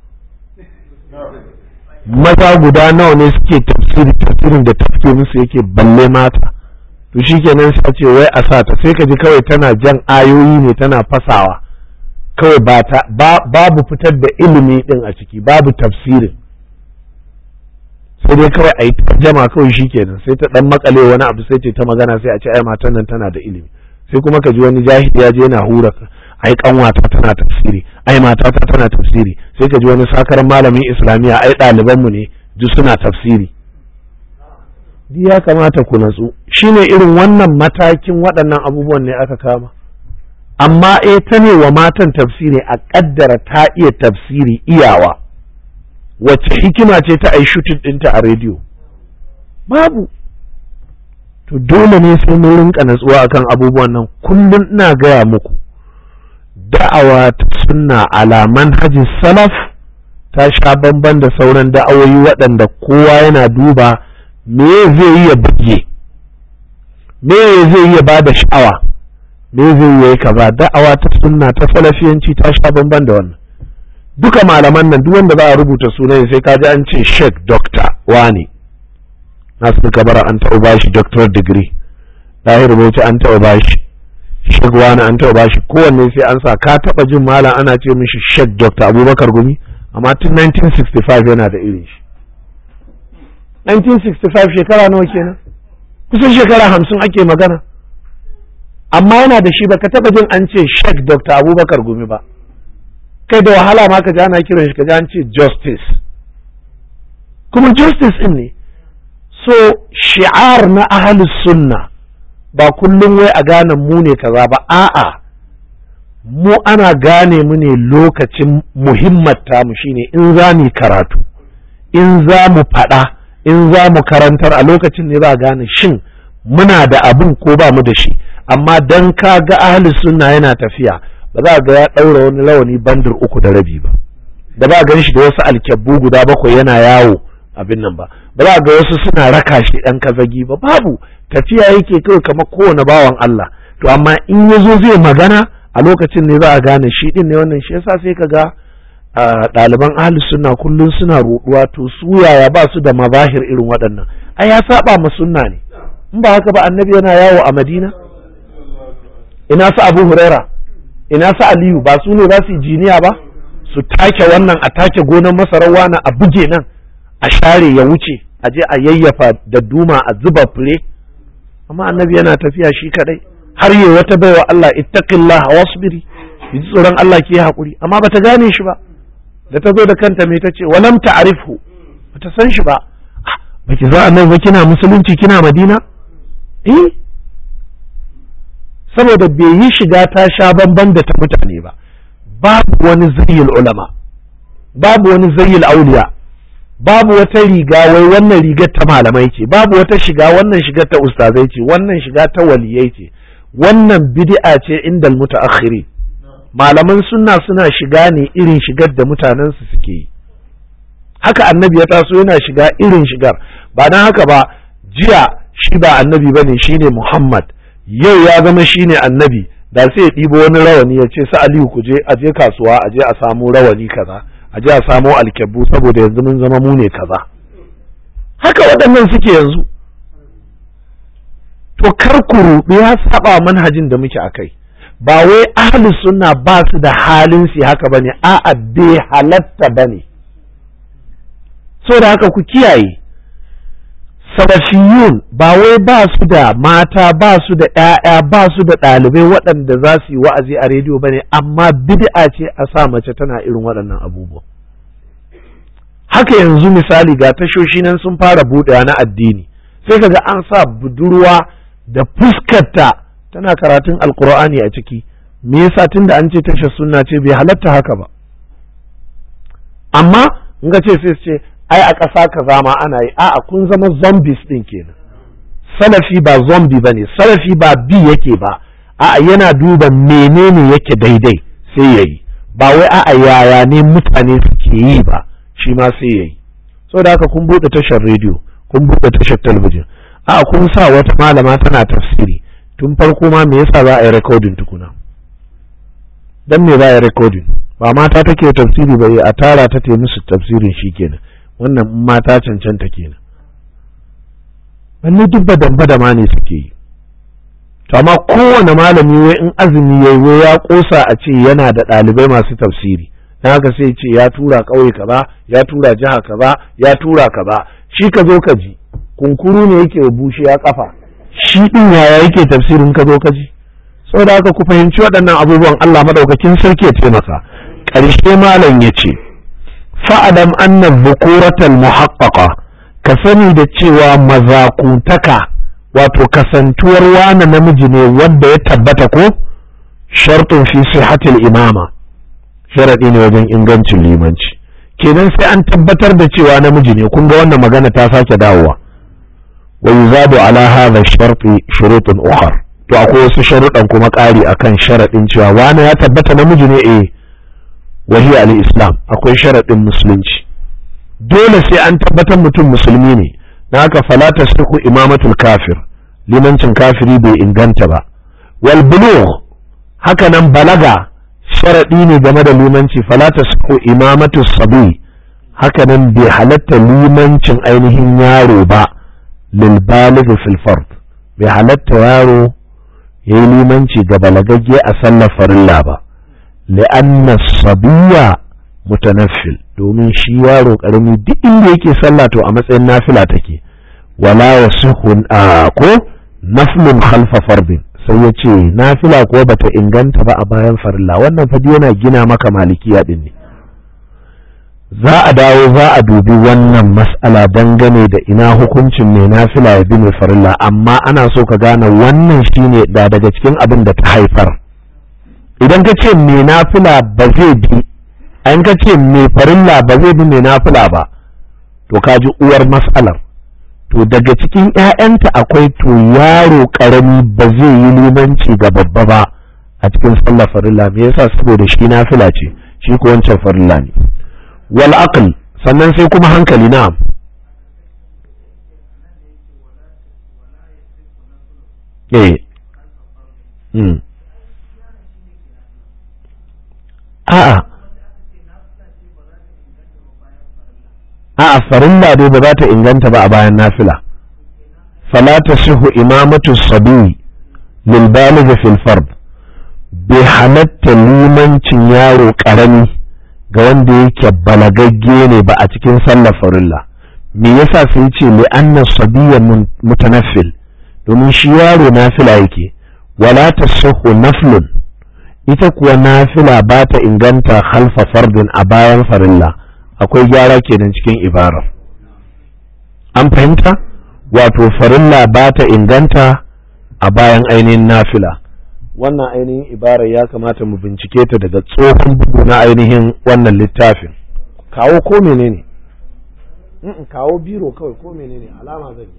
[SPEAKER 1] maza guda nawa ne suke tafsiri tafsirin da tafke musu yake balle mata to shikenan sai ce wai a sa ta sai ka ji kawai tana jan ayoyi ne tana fasawa kawai ba ta babu fitar da ilimi din a ciki babu tafsirin sai dai kawai a yi jama kawai shikenan sai ta dan makale wani abu sai ce ta magana sai a ce ai matan nan tana da ilimi sai kuma ka ji wani jahili ya je yana hura ai kanwata tana tafsiri ai matata tana tafsiri sai ka ji wani sakaran malamin islamiya ai ɗaliban mu ne duk suna tafsiri duk ya kamata ku natsu shine irin wannan matakin waɗannan abubuwan ne aka kama amma eh ta ne wa matan tafsiri a ƙaddara ta iya tafsiri iyawa wacce hikima ce ta ai shutin ɗinta a rediyo babu to dole ne sai mun rinka natsuwa akan abubuwan nan kullum ina gaya muku da'awa ta sunna ala manhajin salaf ta sha bamban da sauran da'awoyi waɗanda kowa yana duba me zai yi ya buge me zai yi ya ba da sha'awa me zai yi kaza da'awa ta sunna ta salafiyanci ta sha bamban da wannan duka malaman nan duk wanda za a rubuta sunan sai ka ji an ce sheik doctor wani nasu kabara an taɓa bashi doctor degree ɗahir bauchi an taɓa bashi sheik wani an taɓa bashi kowanne sai an sa ka taɓa jin malam ana ce mishi sheik doctor abubakar gumi amma tun 1965 yana da irin shi 1965 shekara nawa kenan kusan shekara hamsin ake magana amma yana da shi baka taɓa jin an ce sheik doctor abubakar gumi ba kai da wahala ma ka ji ana kiran shi ka ji an ce justice kuma justice din ne so shi'ar na ahalus sunna ba kullum wai a gane mu ne kaza ba a'a mu ana gane mu ne lokacin muhimmata mu shine in za mu karatu in za mu faɗa in za mu karantar a lokacin ne za a gane shin muna da abin ko ba mu da shi amma dan ka ga ahalus sunna yana tafiya ba za ga ya ɗaura wani rawani bandir uku da rabi ba da ba gan shi da wasu alkyabbu guda bakwai yana yawo abin nan ba ba za ga wasu suna raka shi ɗan kazagi ba babu tafiya yake kawai kamar kowane bawan Allah to amma in ya zo zai magana a lokacin ne za a gane shi ɗin ne wannan shi yasa sai ka ga ɗaliban ahli sunna kullum suna ruɗuwa to su yaya ba su da mazahir irin waɗannan ai ya saba ma sunna ne in ba haka ba annabi yana yawo a madina ina su abu huraira ina su aliyu ba su ne za su yi jiniya ba su take wannan a take gonar masarar wani a buge nan a share ya wuce a je a yayyafa da duma a zuba fure amma annabi yana tafiya shi kadai har yi wata baiwa Allah ittaqillaha wasbiri ji tsoron Allah ki hakuri amma bata gane shi ba da ta zo da kanta me tace walam ta'rifhu bata san shi ba baki za annabi ba kina musulunci kina madina eh saboda bai yi shiga ta sha bamban da ta mutane ba babu wani zayyul ulama babu wani zayyul auliya babu wata riga wai wannan rigar ta malamai ce babu wata shiga wannan shigar ta ustazai ce wannan shiga ta waliyai ce wannan bid'a ce inda mutaakhiri malaman sunna suna shiga ne irin shigar da mutanen su suke yi haka annabi ya taso yana shiga irin shigar ba dan haka ba jiya shi ba annabi bane shine Muhammad yau ya zama shine annabi da sai ya ɗibo wani rawani ya ce sa Aliyu ku je a je kasuwa a je a samu rawani kaza a je a samo alkyabbu saboda yanzu mun zama mu ne kaza haka waɗannan suke yanzu to kar ku ruɗu ya saba manhajin da muke akai ba wai ahli sunna ba su da halin su haka bane a'a bai halatta bane so da haka ku kiyaye salafiyun ba wai ba su da mata ba su da ‘ya'ya ba su da ɗalibai waɗanda za su yi wa'azi a rediyo ba ne amma bid'a ce a sa mace tana irin waɗannan abubuwa haka yanzu misali ga tashoshi nan sun fara buɗewa na addini sai kaga an sa budurwa da fuskarta tana karatun alkur'ani a ciki me yasa tunda an ce tashar sunna ce bai halatta haka ba amma in ga ce sai ce ai a ƙasa kaza ma ana yi a'a kun zama zombies din kenan salafi ba zombie ba ne salafi ba bi yake ba a'a yana duba menene yake daidai sai ya yi ba wai a'a yaya ne mutane suke yi ba shi ma sai ya yi da haka kun buɗe tashar rediyo kun buɗe tashar talabijin a'a kun sa wata malama tana tafsiri tun farko ma me yasa za a yi recording tukuna dan me za a yi recording ba mata take tafsiri ba a tara ta te musu tafsirin shikenan wannan mata cancanta kenan balle duk badan badama ne suke yi to amma kowane malami wai in azumi yayi wai ya kosa a ce yana da ɗalibai masu tafsiri dan haka sai ce ya tura ƙauye kaza ya tura jiha kaza ya tura kaza shi ka zo ka ji kunkuru ne yake bushe ya kafa shi din yaya yake tafsirin ka zo ka ji saboda haka ku fahimci waɗannan abubuwan Allah madaukakin sarki ya taimaka ƙarshe malam ya ce fa'adam anna dhukuratal muhaqqaqa ka sani da cewa mazakutaka wato kasantuwar wani namiji ne wanda ya tabbata ko shartun fi sihhatil imama sharadi ne wajen ingancin limanci kenan sai an tabbatar da cewa namiji ne kun ga wannan magana ta sake dawowa wa yuzadu ala hadha sharti shurutun ukhar to akwai wasu sharuɗan kuma ƙari akan sharaɗin cewa wani ya tabbata namiji ne eh wahiya al-islam akwai sharaɗin musulunci dole sai an tabbatar mutum musulmi ne na haka fala tasdiqu imamatul kafir limancin kafiri bai inganta ba wal bulugh haka nan balaga sharaɗi ne game da limanci fala tasdiqu imamatus sabi haka nan bai halatta limancin ainihin yaro ba lil baligh fil fard bai halatta yaro yayi limanci ga balagagge a sallar farilla ba li'anna sabiya mutanaffil domin shi yaro karami duk inda yake sallah to a matsayin nafila take wala yasihu a ko naflun khalfa fardin sai ya ce nafila ko bata inganta ba a bayan farilla wannan fadi yana gina maka malikiya din ne za a dawo za a dubi wannan mas'ala dangane da ina hukuncin mai nafila ya bi mai farilla amma ana so ka gane wannan shine da daga cikin abin da ta haifar idan ka ce mai nafila ba zai bi an ka ce mai farilla ba zai bi mai nafila ba to ka ji uwar mas'alar to daga cikin 'ya'yanta akwai to yaro karami ba zai yi limanci ga babba ba a cikin sallar farilla me yasa saboda shi nafila ce shi ko wancan farilla ne wal aql sannan sai kuma hankali na eh mm. a'a a'a farilla dai ba za ta inganta ba a bayan nafila fala tasihu imamatu sabi lil baligh fil fard bai halatta limancin yaro karami ga wanda yake balagagge ne ba a cikin sallar farilla me yasa sai ce li anna sabiyya mutanaffil domin shi yaro nafila yake wala tasihu naflun ita kuwa nafila ba ta inganta halfa fardin a bayan farilla akwai gyara kenan cikin ibarar an fahimta wato farilla ba ta inganta a bayan ainihin nafila wannan ainihin ibarar ya kamata mu bincike ta daga tsohon bugu na ainihin wannan littafin kawo ko menene kawo biro kawai ko menene alama zan yi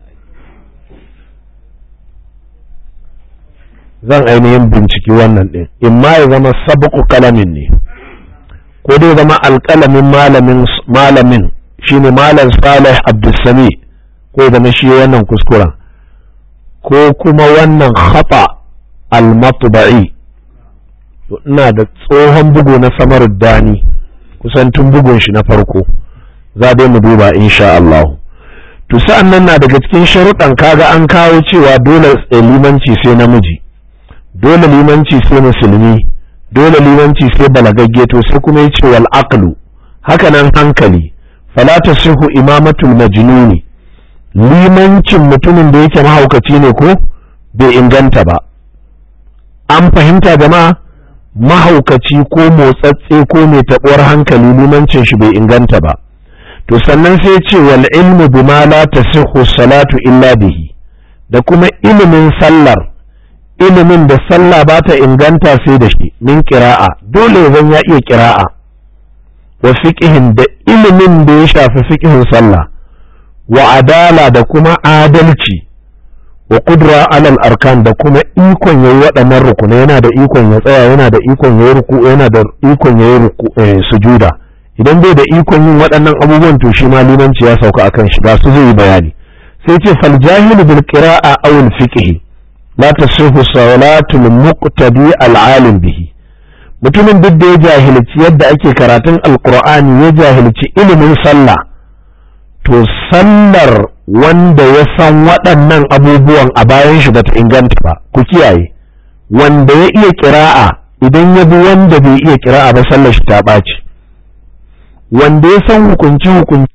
[SPEAKER 1] zan ainihin binciki wannan ɗin in ma ya zama sabuku kalamin ne ko dai zama alƙalamin malamin malamin shine malam salih abdulsami ko zama shi wannan kuskuren ko kuma wannan khata al-matba'i to ina da tsohon bugu na samar dani kusan tun bugun shi na farko za dai mu duba insha Allah to sa'an nan na daga cikin sharuɗan kaga an kawo cewa dole limanci sai namiji dole limanci sai musulmi dole limanci sai balagagge to sai kuma ya ce wal aqlu haka nan hankali fala tasihu imamatul majnuni limancin mutumin da yake mahaukaci ne ko bai inganta ba an fahimta jama'a mahaukaci ko motsatse ko mai taɓuwar hankali limancin shi bai inganta ba to sannan sai ce wal ilmu bima la tasihhu salatu illa bihi da kuma ilimin sallar ilimin da sallah ba ta inganta sai da shi min qira'a dole zan ya iya qira'a wa fiqhin da ilimin da ya shafi fiqhin sallah wa adala da kuma adalci wa kudra alal arkan da kuma ikon yayi waɗannan rukunai yana da ikon ya tsaya yana da ikon yayi ruku yana da ikon yayi ruku sujuda idan bai da ikon yin waɗannan abubuwan to shi ma limanci ya sauka akan shi ba su zai yi bayani sai ce fal jahilu bil qira'a aw al fiqh la tasihu salatul muqtadi al alim bihi mutumin duk da ya jahilci yadda ake karatun alqur'ani ya jahilci ilimin sallah to sallar wanda ya san waɗannan abubuwan a bayan shi bata inganta ba ku kiyaye wanda ya iya kira'a idan ya bi wanda bai iya kira'a ba sallar shi ta ɓaci wanda ya san hukunci hukunci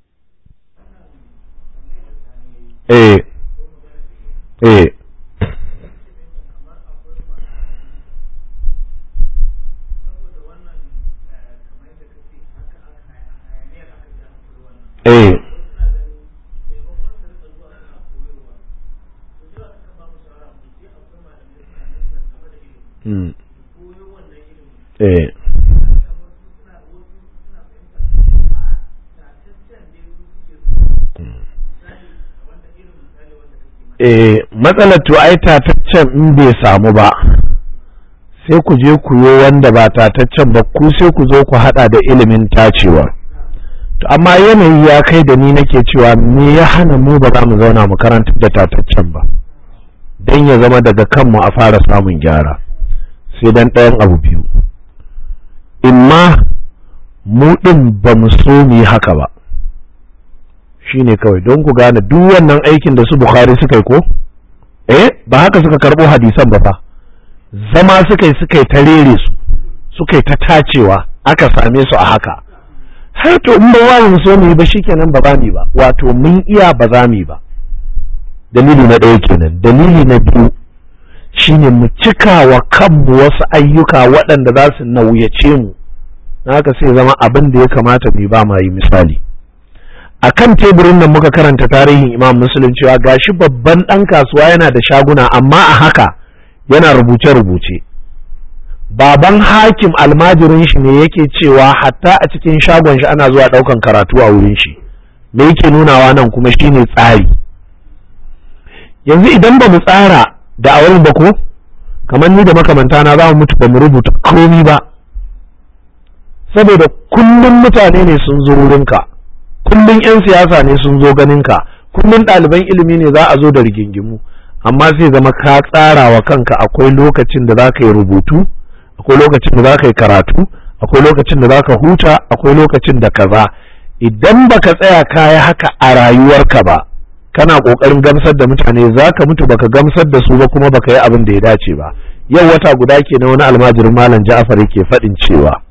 [SPEAKER 1] eh eh eh eh eh matsalar to ai tataccen in bai samu ba sai ku je ku yo wanda ba tataccen ba ku sai ku zo ku hada da ilimin tacewa to amma yanayi ya kai da ni nake cewa me ya hana mu ba za mu zauna mu karanta da tataccen ba don ya zama daga kanmu a fara samun gyara sai dan ɗayan abu biyu imma mu ɗin ba mu so mu yi haka ba shine kawai don ku gane duk wannan aikin da su bukhari suka yi ko eh ba haka suka karɓo hadisan ba fa zama suka yi suka yi ta rere su suka yi ta tacewa aka same su a haka har to in ba mu so mu yi ba shikenan ba za mu yi ba wato mun iya ba za mu yi ba dalili na ɗaya kenan dalili na biyu shine mu cika wa kanmu wasu ayyuka waɗanda za su nauyace mu na haka sai zama abin da ya kamata mu ba ma yi misali a kan teburin nan muka karanta tarihin imam muslim cewa gashi babban ɗan kasuwa yana da shaguna amma a haka yana rubuce-rubuce baban hakim almajirin shi ne yake cewa hatta a cikin shagon shi ana zuwa ɗaukan karatu a wurin shi me yake nunawa nan kuma shine tsari yanzu idan ba mu tsara da a wurin ba ko kamar ni da makamanta na za mu mutu ba mu rubuta komi ba saboda kullum mutane ne sun zo wurinka kullum 'yan siyasa ne sun zo ganinka kullum ɗaliban ilimi ne za a zo da rigingimu amma sai zama ka tsara wa kanka akwai lokacin da za ka yi rubutu akwai lokacin da za ka yi karatu akwai lokacin da za ka huta akwai lokacin da kaza idan baka tsaya kaya haka a rayuwarka ba kana kokarin gamsar da mutane za ka mutu baka gamsar da su ba kuma baka yi abin da ya dace ba yau wata guda ke na wani almajirin malam ja'afar yake faɗin cewa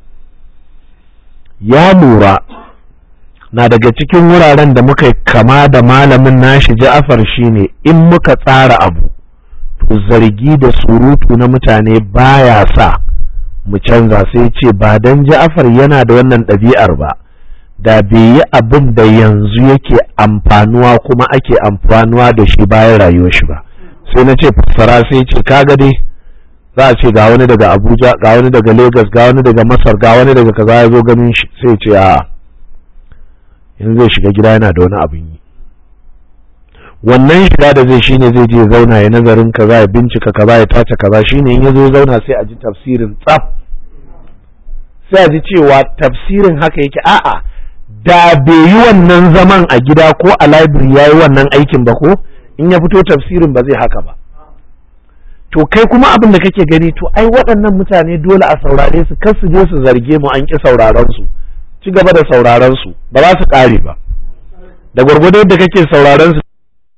[SPEAKER 1] ya lura na daga cikin wuraren da muka kama da malamin nashi ja'afar shine in muka tsara abu to zargi da surutu na mutane baya sa mu canza sai ce ba dan ja'afar yana da wannan ɗabi'ar ba da bai yi abin da yanzu yake amfanuwa kuma ake amfanuwa da shi bayan rayuwar shi ba sai na ce fassara sai ce kaga dai za a ce ga wani daga abuja ga wani daga lagos ga wani daga masar ga wani daga kaza ya zo ganin shi sai ce a yanzu zai shiga gida yana da wani abin yi wannan shiga da zai shine zai je zauna ya nazarin kaza ya bincika kaza ya tace kaza shine in ya zo zauna sai a ji tafsirin tsaf sai a ji cewa tafsirin haka yake a'a da bai yi wannan zaman a gida ko a library ya yi wannan aikin ba ko in ya fito tafsirin ba zai haka ba to kai kuma abin da kake gani to ai waɗannan mutane dole a saurare su kar su je su zarge mu an ƙi sauraron su ci gaba da sauraron su ba za su ƙare ba da gwargwado yadda kake sauraron su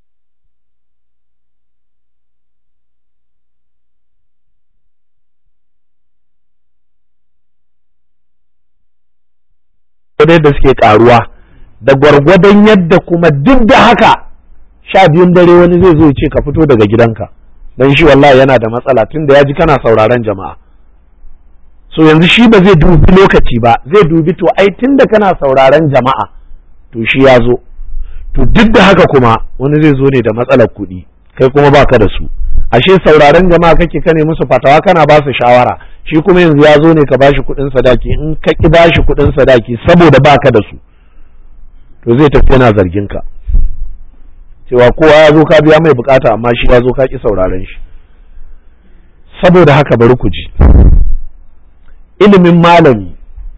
[SPEAKER 1] yadda suke karuwa da gwargwadon yadda kuma duk da haka sha biyun dare wani zai zo ya ce ka fito daga gidanka don shi wallahi yana da matsala tun da ya ji kana sauraron jama'a so yanzu shi ba zai dubi lokaci ba zai dubi to ai tun da kana sauraron jama'a to shi ya zo to duk da haka kuma wani zai zo ne da matsalar kuɗi kai kuma baka da su ashe sauraron jama'a kake kane musu fatawa kana ba su shawara shi kuma yanzu ya zo ne ka bashi kuɗin sadaki in ka ki bashi kuɗin sadaki saboda baka da su to zai tafi yana zargin ka cewa kowa ya zo ka biya mai bukata amma shi ya zo ka ki sauraron shi saboda haka bari ku ji ilimin malami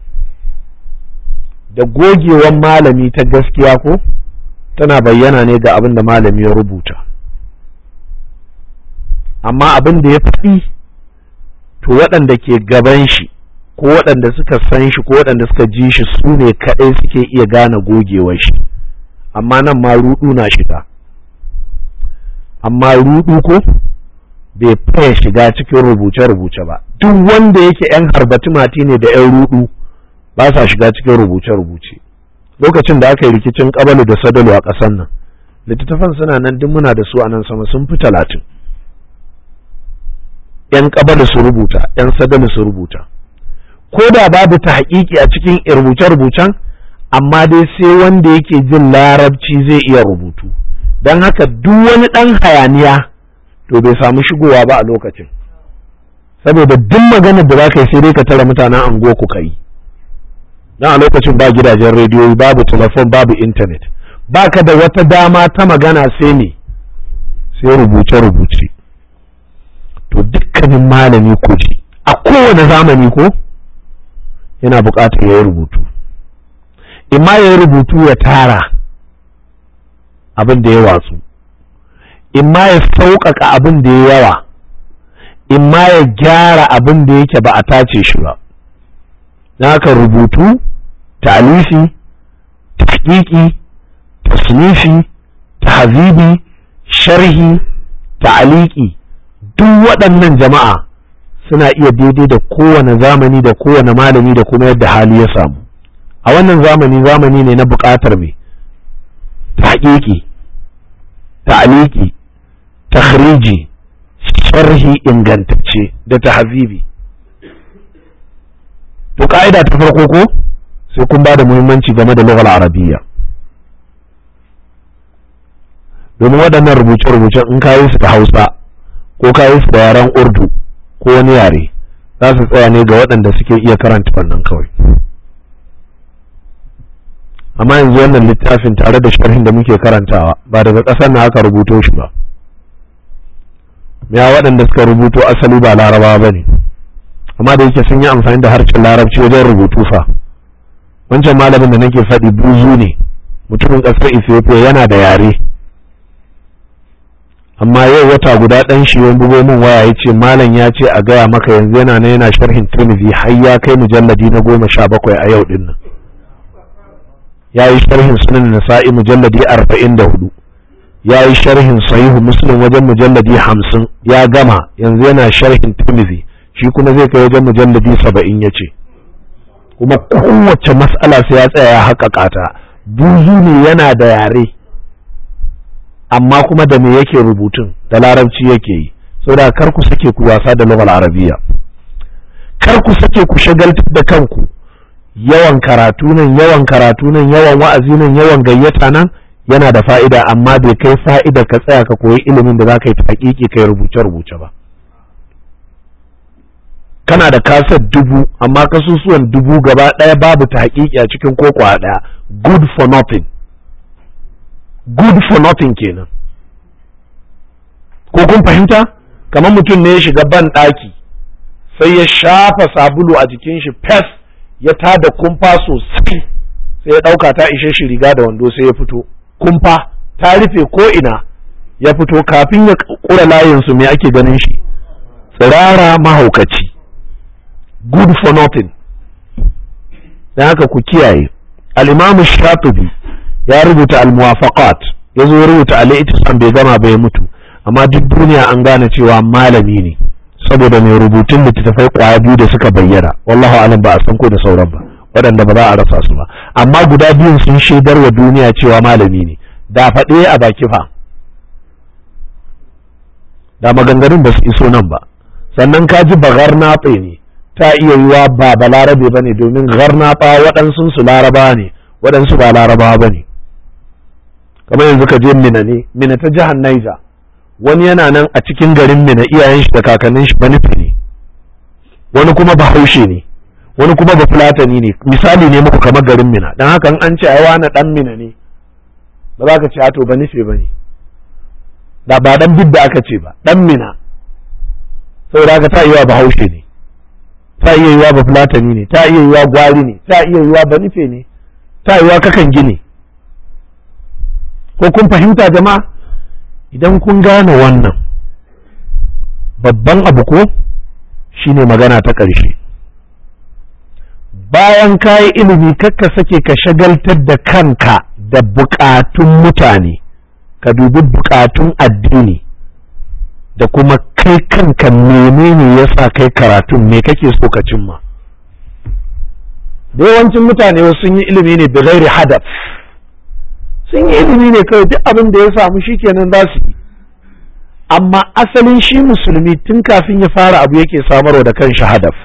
[SPEAKER 1] da gogewan malami ta gaskiya ko tana bayyana ne ga abin da malami ya rubuta amma abin da ya faɗi to waɗanda ke gaban shi ko waɗanda suka san shi ko waɗanda suka ji shi su ne kaɗai suke iya gane gogewar shi amma nan ma ruɗu na shiga amma ruɗu ko bai faya shiga cikin rubuce-rubuce ba duk wanda yake 'yan harbati mati ne da 'yan ruɗu ba sa shiga cikin rubuce-rubuce lokacin da aka yi rikicin ƙabalu da sadalu a ƙasar nan littattafan suna nan duk muna da su a nan sama sun fi talatin 'yan ƙabalu su rubuta 'yan sadalu su rubuta ko da babu ta haƙiƙi a cikin rubuce-rubucen amma dai sai wanda yake jin larabci zai iya rubutu don haka duk wani ɗan hayaniya to bai samu shigowa ba a lokacin saboda duk maganar da za ka yi sai dai ka tara mutanen ango ku kai don a lokacin ba gidajen rediyo babu telefon babu intanet ba ka da wata dama ta magana sai ne sai rubuce-rubuce to dukkanin malami ku ji a kowane zamani ko yana buƙatar ya yi rubutu imma ya yi rubutu ya tara abin da ya watsu imma ya sauƙaƙa abin da ya yawa imma ya gyara abin da yake ba a tace shi ba na haka rubutu ta'alifi tahqiqi tasnifi tahzibi sharhi ta'aliki duk waɗannan jama'a suna iya daidai da kowane zamani da kowane malami da kuma yadda hali ya samu a wannan zamani zamani ne na buƙatar mai tahqiqi ta'aliki takhriji sharhi ingantacce da tahzibi to ka'ida ta farko ko sai kun ba da muhimmanci game da lughal arabiyya domin waɗannan rubuce-rubuce in kayi su da hausa ko kayi su da yaren urdu ko wani yare za su tsaya ne ga waɗanda suke iya karanta wannan kawai amma yanzu wannan littafin tare da sharhin da muke karantawa ba daga ƙasar na aka rubuto shi ba ya waɗanda suka rubuto asali ba larabawa ba ne amma da yake sun yi amfani da harshen larabci wajen rubutu fa wancan malamin da nake faɗi buzu ne mutumin ƙasar ethiopia yana da yare amma yau wata guda ɗan shi wani bugo min waya ya ce malam ya ce a gaya maka yanzu yana na yana sharhin tirmidhi har ya kai mujalladi na goma sha bakwai a yau dinnan ya yi sharhin sunan nasa'i mujalladi arba'in da hudu ya yi sharhin sahihu muslim wajen mujalladi hamsin ya gama yanzu yana sharhin tirmidhi shi kuma zai kai wajen mujalladi saba'in ya ce kuma kowace mas'ala sai ya tsaya ya haƙaƙa ta buzu ne yana da yare amma kuma da me yake rubutun da larabci yake yi saboda kar ku sake ku wasa da lughal arabiya kar ku sake ku shagaltar da kanku yawan karatu nan yawan karatu nan yawan wa'azi nan yawan gayyata nan yana da fa'ida amma bai kai fa'ida ka tsaya ka koyi ilimin da za ka yi ta hakiki kai rubuce-rubuce ba kana da kasar dubu amma kasusuwan dubu gaba ɗaya babu ta hakiki a cikin koko ɗaya good for nothing good for nothing kenan ko kun fahimta kamar mutum ne ya shiga ban ɗaki sai ya shafa sabulu a jikin shi fes ya tada kumfa sosai sai ya ɗauka ta ishe shi riga da wando sai ya fito kumfa ta rufe ko ina ya fito kafin ya ƙura layinsu me ake ganin shi tsirara mahaukaci good for nothing don haka ku kiyaye al'imamu shatubi ya rubuta al-muwafaqat ya zo rubuta al-ittisam bai gama bai mutu amma duk duniya an gane cewa malami ne saboda mai rubutun littattafai kwaya biyu da suka bayyana wallahu alam ba a san ko da sauran ba waɗanda ba za a rasa su ba amma guda biyun sun shaidar wa duniya cewa malami ne da faɗe a baki fa da maganganun ba su iso nan ba sannan ka ji ba garnaɓe ne ta iya yiwa ba ba larabe ba ne domin garnaɓa waɗansu su laraba ne waɗansu ba laraba ba ne kamar yanzu ka je mina ne mina ta jihar naija wani yana nan a cikin garin mina iyayen shi da kakannin shi banifi ne wani kuma bahaushe ne wani kuma ba fulatani ne misali ne muku kamar garin mina don haka an ce ai wani dan mina ne ba za ka ce ato ba nufe ba ne da ba dan bidda aka ce ba dan mina saboda haka ta iya bahaushe ne ta iya yiwa ba fulatani ne ta iya yiwa gwari ne ta iya yiwa ba nufe ne ta yiwa kakan gine ko kun fahimta jama'a idan kun gane wannan babban abu ko shine magana ta ƙarshe bayan ka yi ilimi kakka sake ka shagaltar da kanka da buƙatun mutane ka dubi buƙatun addini da kuma kai kanka menene ya sa kai karatun me kake so ka cimma da yawancin mutane sun yi ilimi ne bighairi hadaf sun yi ilimi ne kawai duk abin da ya samu shikenan za su yi amma asalin shi musulmi tun kafin ya fara abu yake samarwa da kanshi hadaf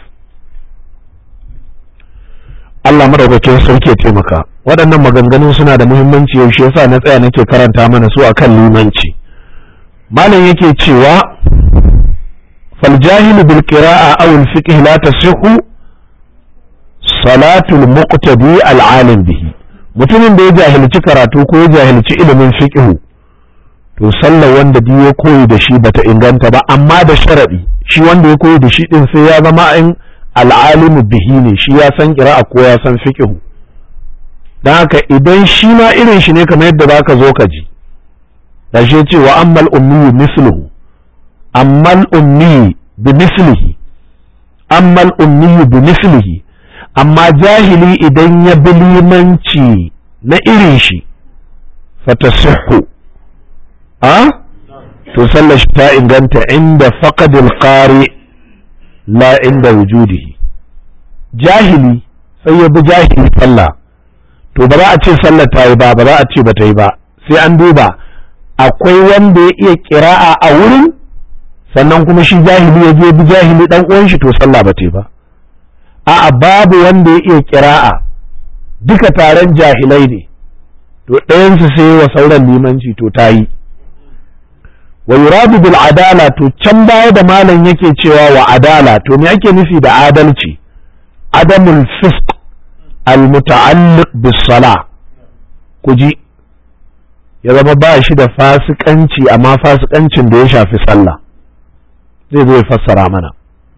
[SPEAKER 1] Allah madaukakin sarki ya taimaka waɗannan maganganun suna da muhimmanci yaushe yasa na tsaya nake karanta mana su akan limanci malam yake cewa fal jahilu bil qira'a aw al fiqh la tasihhu salatul muqtadi al alim bihi mutumin da ya jahilci karatu ko ya jahilci ilimin fiqh to sallar wanda duk ya koyi da shi bata inganta ba amma da sharadi shi wanda ya koyi da shi din sai ya zama in al'alimu bihi ne shi ya san kira'a ko ya san fiqh dan haka idan shi ma irin shi ne kamar yadda zaka zo ka ji da shi ce wa ammal ummi misluhu ammal ummi bi mislihi ammal ummi bi mislihi amma jahili idan ya bi limanci na irin shi fatasihhu a to sallar shi ta inganta inda faqadil qari la inda wujudihi jahili sai ya bi jahili sallah to ba za a ce sallar ta yi ba ba za a ce ba ta yi ba sai an duba akwai wanda ya iya kira'a a wurin sannan kuma shi jahili ya je bi jahili dan uwan shi to sallah ba ta yi ba a'a babu wanda ya iya kira'a duka taron jahilai ne to ɗayansu sai wa sauran limanci to ta yi wa yuradu bil adala to can baya da malam yake cewa wa adala to me ake nufi da adalci adamul fisq al muta'alliq bis sala kuji ya zama ba shi da fasikanci amma fasikancin da ya shafi sallah zai zo ya fassara mana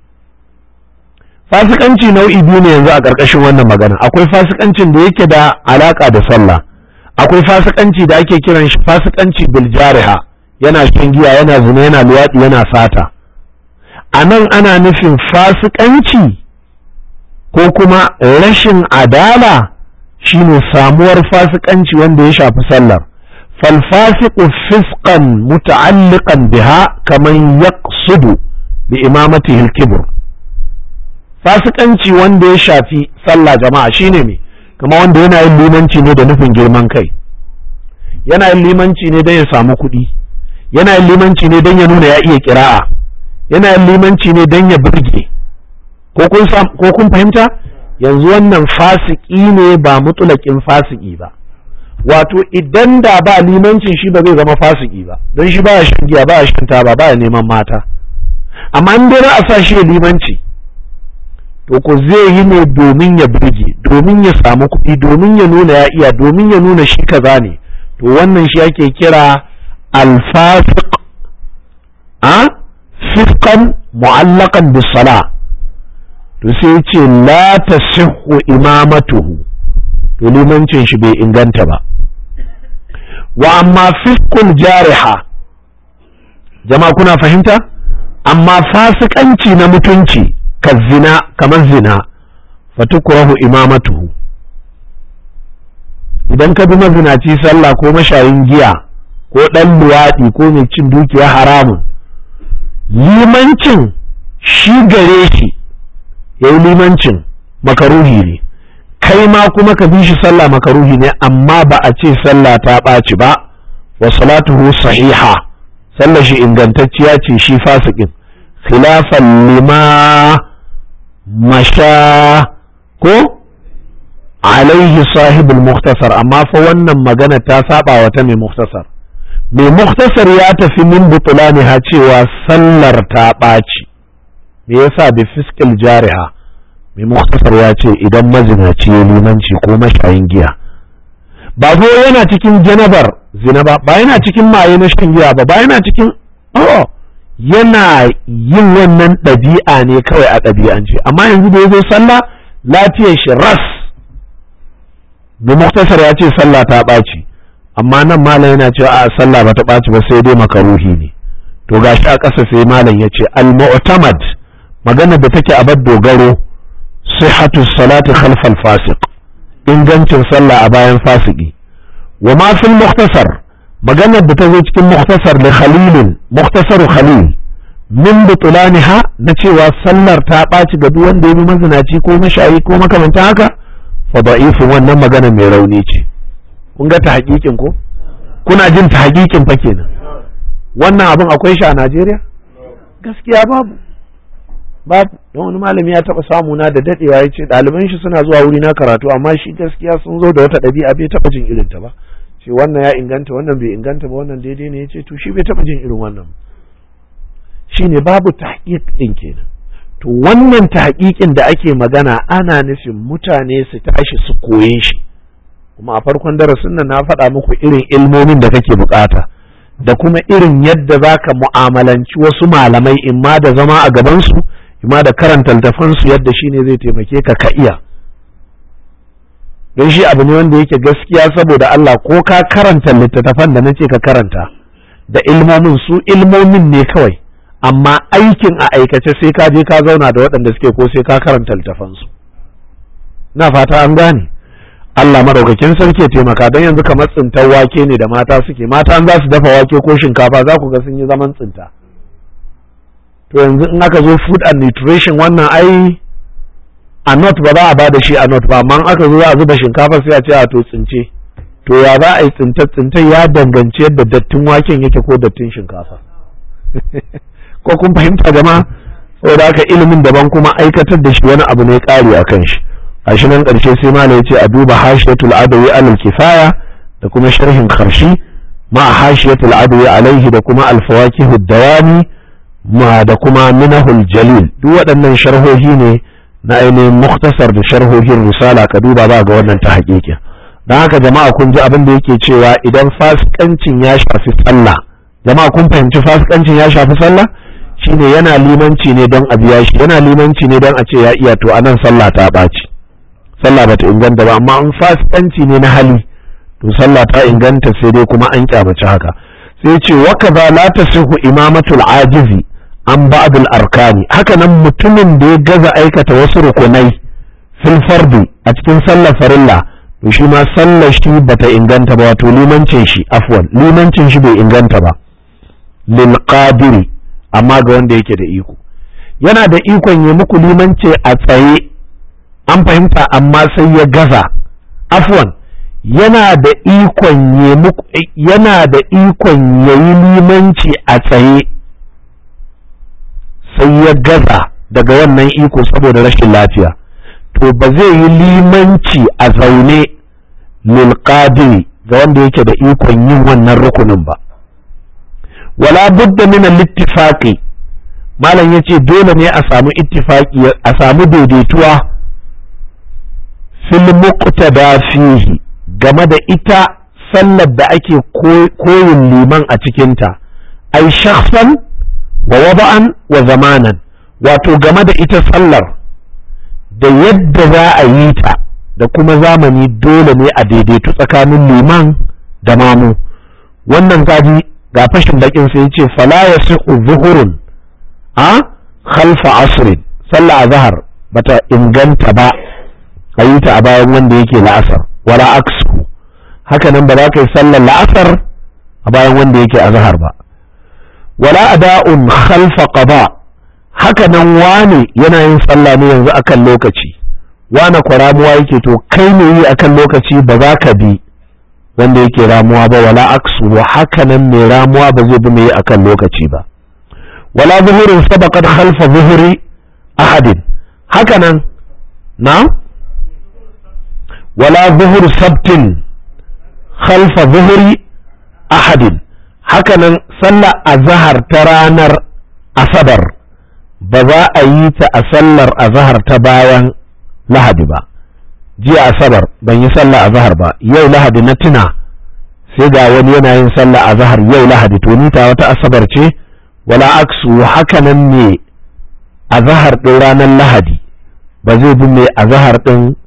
[SPEAKER 1] fasikanci nau'i biyu ne yanzu a ƙarƙashin wannan magana akwai fasikancin da yake da alaƙa da sallah akwai fasikanci da ake kiran shi fasikanci bil jariha yana shan giya yana zina yana luwaɗi yana sata a nan ana nufin fasikanci ko kuma rashin adala shine samuwar fasikanci wanda ya shafi sallar falfasiqu fisqan muta'alliqan biha kaman yaqsudu bi imamatihi al-kibr fasikanci wanda ya shafi sallah jama'a shine me kama wanda yana yin limanci ne da nufin girman kai yana yin limanci ne don ya samu kuɗi yana yin limanci ne don ya nuna ya iya kira'a yana yin limanci ne don ya burge ko kun fahimta yanzu wannan fasiki ne ba mutulakin fasiki ba wato idan da ba limancin shi ba zai zama fasiki ba don shi ba shan giya ba shan taba ba neman mata amma in dai a sa shi limanci to ko zai yi ne domin ya burge domin ya samu kuɗi domin ya nuna ya iya domin ya nuna shi kaza ne to wannan shi ake kira alfasiq a fiskan mu'allakan bisala to sai ce la tasihhu imamatuhu to limancin shi bai inganta ba wa amma fiskul jariha jama'a kuna fahimta amma fasikanci na mutunci ka zina kamar zina fatukrahu imamatuhu idan ka bi mazinaci sallah ko mashayin giya ko ɗan luwaɗi ko mai cin dukiya haramun limancin shi gare shi ya yi limancin makaruhi ne kai ma kuma ka bi shi sallah makaruhi ne amma ba a ce sallah ta ɓaci ba wa salatuhu sahiha sallar shi ingantacciya ce shi fasikin khilafan lima masha ko alaihi sahibul muktasar amma fa wannan magana ta saba wa ta mai muktasar mai muktasar ya tafi min butulani ha cewa sallar ta ɓaci me yasa bi fiskil jariha mai muktasar ya ce idan mazinaci ya limanci ko mashayin giya ba zo yana cikin janabar zina ba ba yana cikin maye na shan giya ba ba yana cikin oh yana yin wannan ɗabi'a ne kawai a ɗabi'ance amma yanzu da ya zo sallah lafiyar shi ras mai muktasar ya ce sallah ta ɓaci amma nan malam yana cewa a sallah ba ta ɓaci ba sai dai makaruhi ne to gashi a ƙasa sai malam ya ce al-mu'tamad magana da take a bar dogaro sihhatu salati khalfal fasiq ingancin sallah a bayan fasiki wa ma fil mukhtasar maganar da ta zo cikin mukhtasar da khalilin mukhtasaru khalil min butulaniha na cewa sallar ta ɓaci ga duk wanda ya bi mazinaci ko mashayi ko makamantan haka fa da'ifin wannan magana mai rauni ce kun ga ta hakikin ko kuna jin ta hakikin fa kenan wannan abin akwai shi a Najeriya gaskiya babu babu don wani malami ya taba samu na da dadewa ya ce ɗaliban shi suna zuwa wuri na karatu amma shi gaskiya sun zo da wata ɗabi'a bai taba jin irin ta ba ce wannan ya inganta wannan bai inganta ba wannan daidai ne ya ce to shi bai taba jin irin wannan shine babu tahqiq din kenan to wannan tahqiqin da ake magana ana nufin mutane su tashi su koye shi kuma a farkon darasin nan na faɗa muku irin ilmomin da kake bukata da kuma irin yadda za ka mu'amalanci wasu malamai imma da zama a gabansu imma da karanta littafansu yadda shi ne zai taimake ka ka iya don shi abu ne wanda yake gaskiya saboda Allah ko ka karanta littattafan da na ce ka karanta da ilmomin su ilmomin ne kawai amma aikin a aikace sai ka je ka zauna da waɗanda suke ko sai ka karanta littafansu na fata an gane Allah madaukakin sarki ya taimaka don yanzu kamar tsintar wake ne da mata suke mata an za su dafa wake ko shinkafa za ku ga sun yi zaman tsinta to yanzu in aka zo food and nutrition wannan ai a not ba za a ba da shi a not ba amma aka zo za a zuba shinkafa sai a ce a to tsince to ya za a yi tsinta tsinta ya danganci yadda dattin waken yake ko dattin shinkafa ko kun fahimta jama'a saboda haka ilimin daban kuma aikatar da shi wani abu ne ƙari a kan shi a shi nan ƙarshe sai mala ya ce a duba hashiyatul adawi alal kifaya da kuma sharhin karshi ma hashiyatul adawi alaihi da kuma alfawakihu dawami ma da kuma minahul jalil duk waɗannan sharhohi ne na ainihin muktasar da sharhohin risala ka duba ba ga wannan ta haƙiƙa don haka jama'a kun ji abin da yake cewa idan fasikancin ya shafi sallah jama'a kun fahimci fasikancin ya shafi sallah shine yana limanci ne don a biya shi yana limanci ne don a ce ya iya to anan sallah ta ɓaci sallah bata inganta ba amma in fasikanci ne na hali to sallah ta inganta sai dai kuma an kyamaci haka sai ce wa kaza la tasihu imamatul ajizi an ba'dul arkani haka nan mutumin da ya gaza aikata wasu rukunai fil fardi a cikin sallar farilla to shi ma sallar shi bata inganta ba wato limancin shi afwan limancin shi bai inganta ba lil qadiri amma ga wanda yake da iko yana da ikon ya muku limanci a tsaye an fahimta amma sai ya gaza afwan yana da ikon ya muku yana da ikon ya yi limanci a tsaye sai ya gaza daga wannan iko saboda rashin lafiya to ba zai yi limanci a zaune lil qadiri ga wanda yake da ikon yin wannan rukunin ba wala budda min al-ittifaqi malam yace dole ne a samu ittifaqi a samu daidaituwa fil muqtada fihi game da ita sallar da ake koyin liman a cikinta ai shakhsan wa wada'an wa zamanan wato game da ita sallar da yadda za a yi ta da kuma zamani dole ne a daidaitu tsakanin liman da mamu wannan kaji ga fashin bakin sai ce fala ya zuhurun a khalfa asrin sallah azhar bata inganta ba a yi ta a bayan wanda yake la'asar wala aksu haka nan ba za ka yi sallar la'asar a bayan wanda yake a zahar ba wala ada'un khalfa qada haka nan wane yana yin sallah ne yanzu akan lokaci wane kwa ramuwa yake to kai ne yi akan lokaci ba za ka bi wanda yake ramuwa ba wala aksu wa haka nan mai ramuwa ba zai bi mai akan lokaci ba wala zuhurin sabaqat khalfa zuhuri ahadin haka nan na wala zuhur sabtin khalfa zuhuri ahadin haka nan sallar azhar ta ranar asabar ba za a yi ta a sallar azhar ta bayan lahadi ba jiya asabar ban yi sallah azhar ba yau lahadi na tuna sai ga wani yana yin sallah azhar yau lahadi to ni ta wata asabar ce wala aksu haka nan ne azhar din ranar lahadi ba zai bi mai azhar din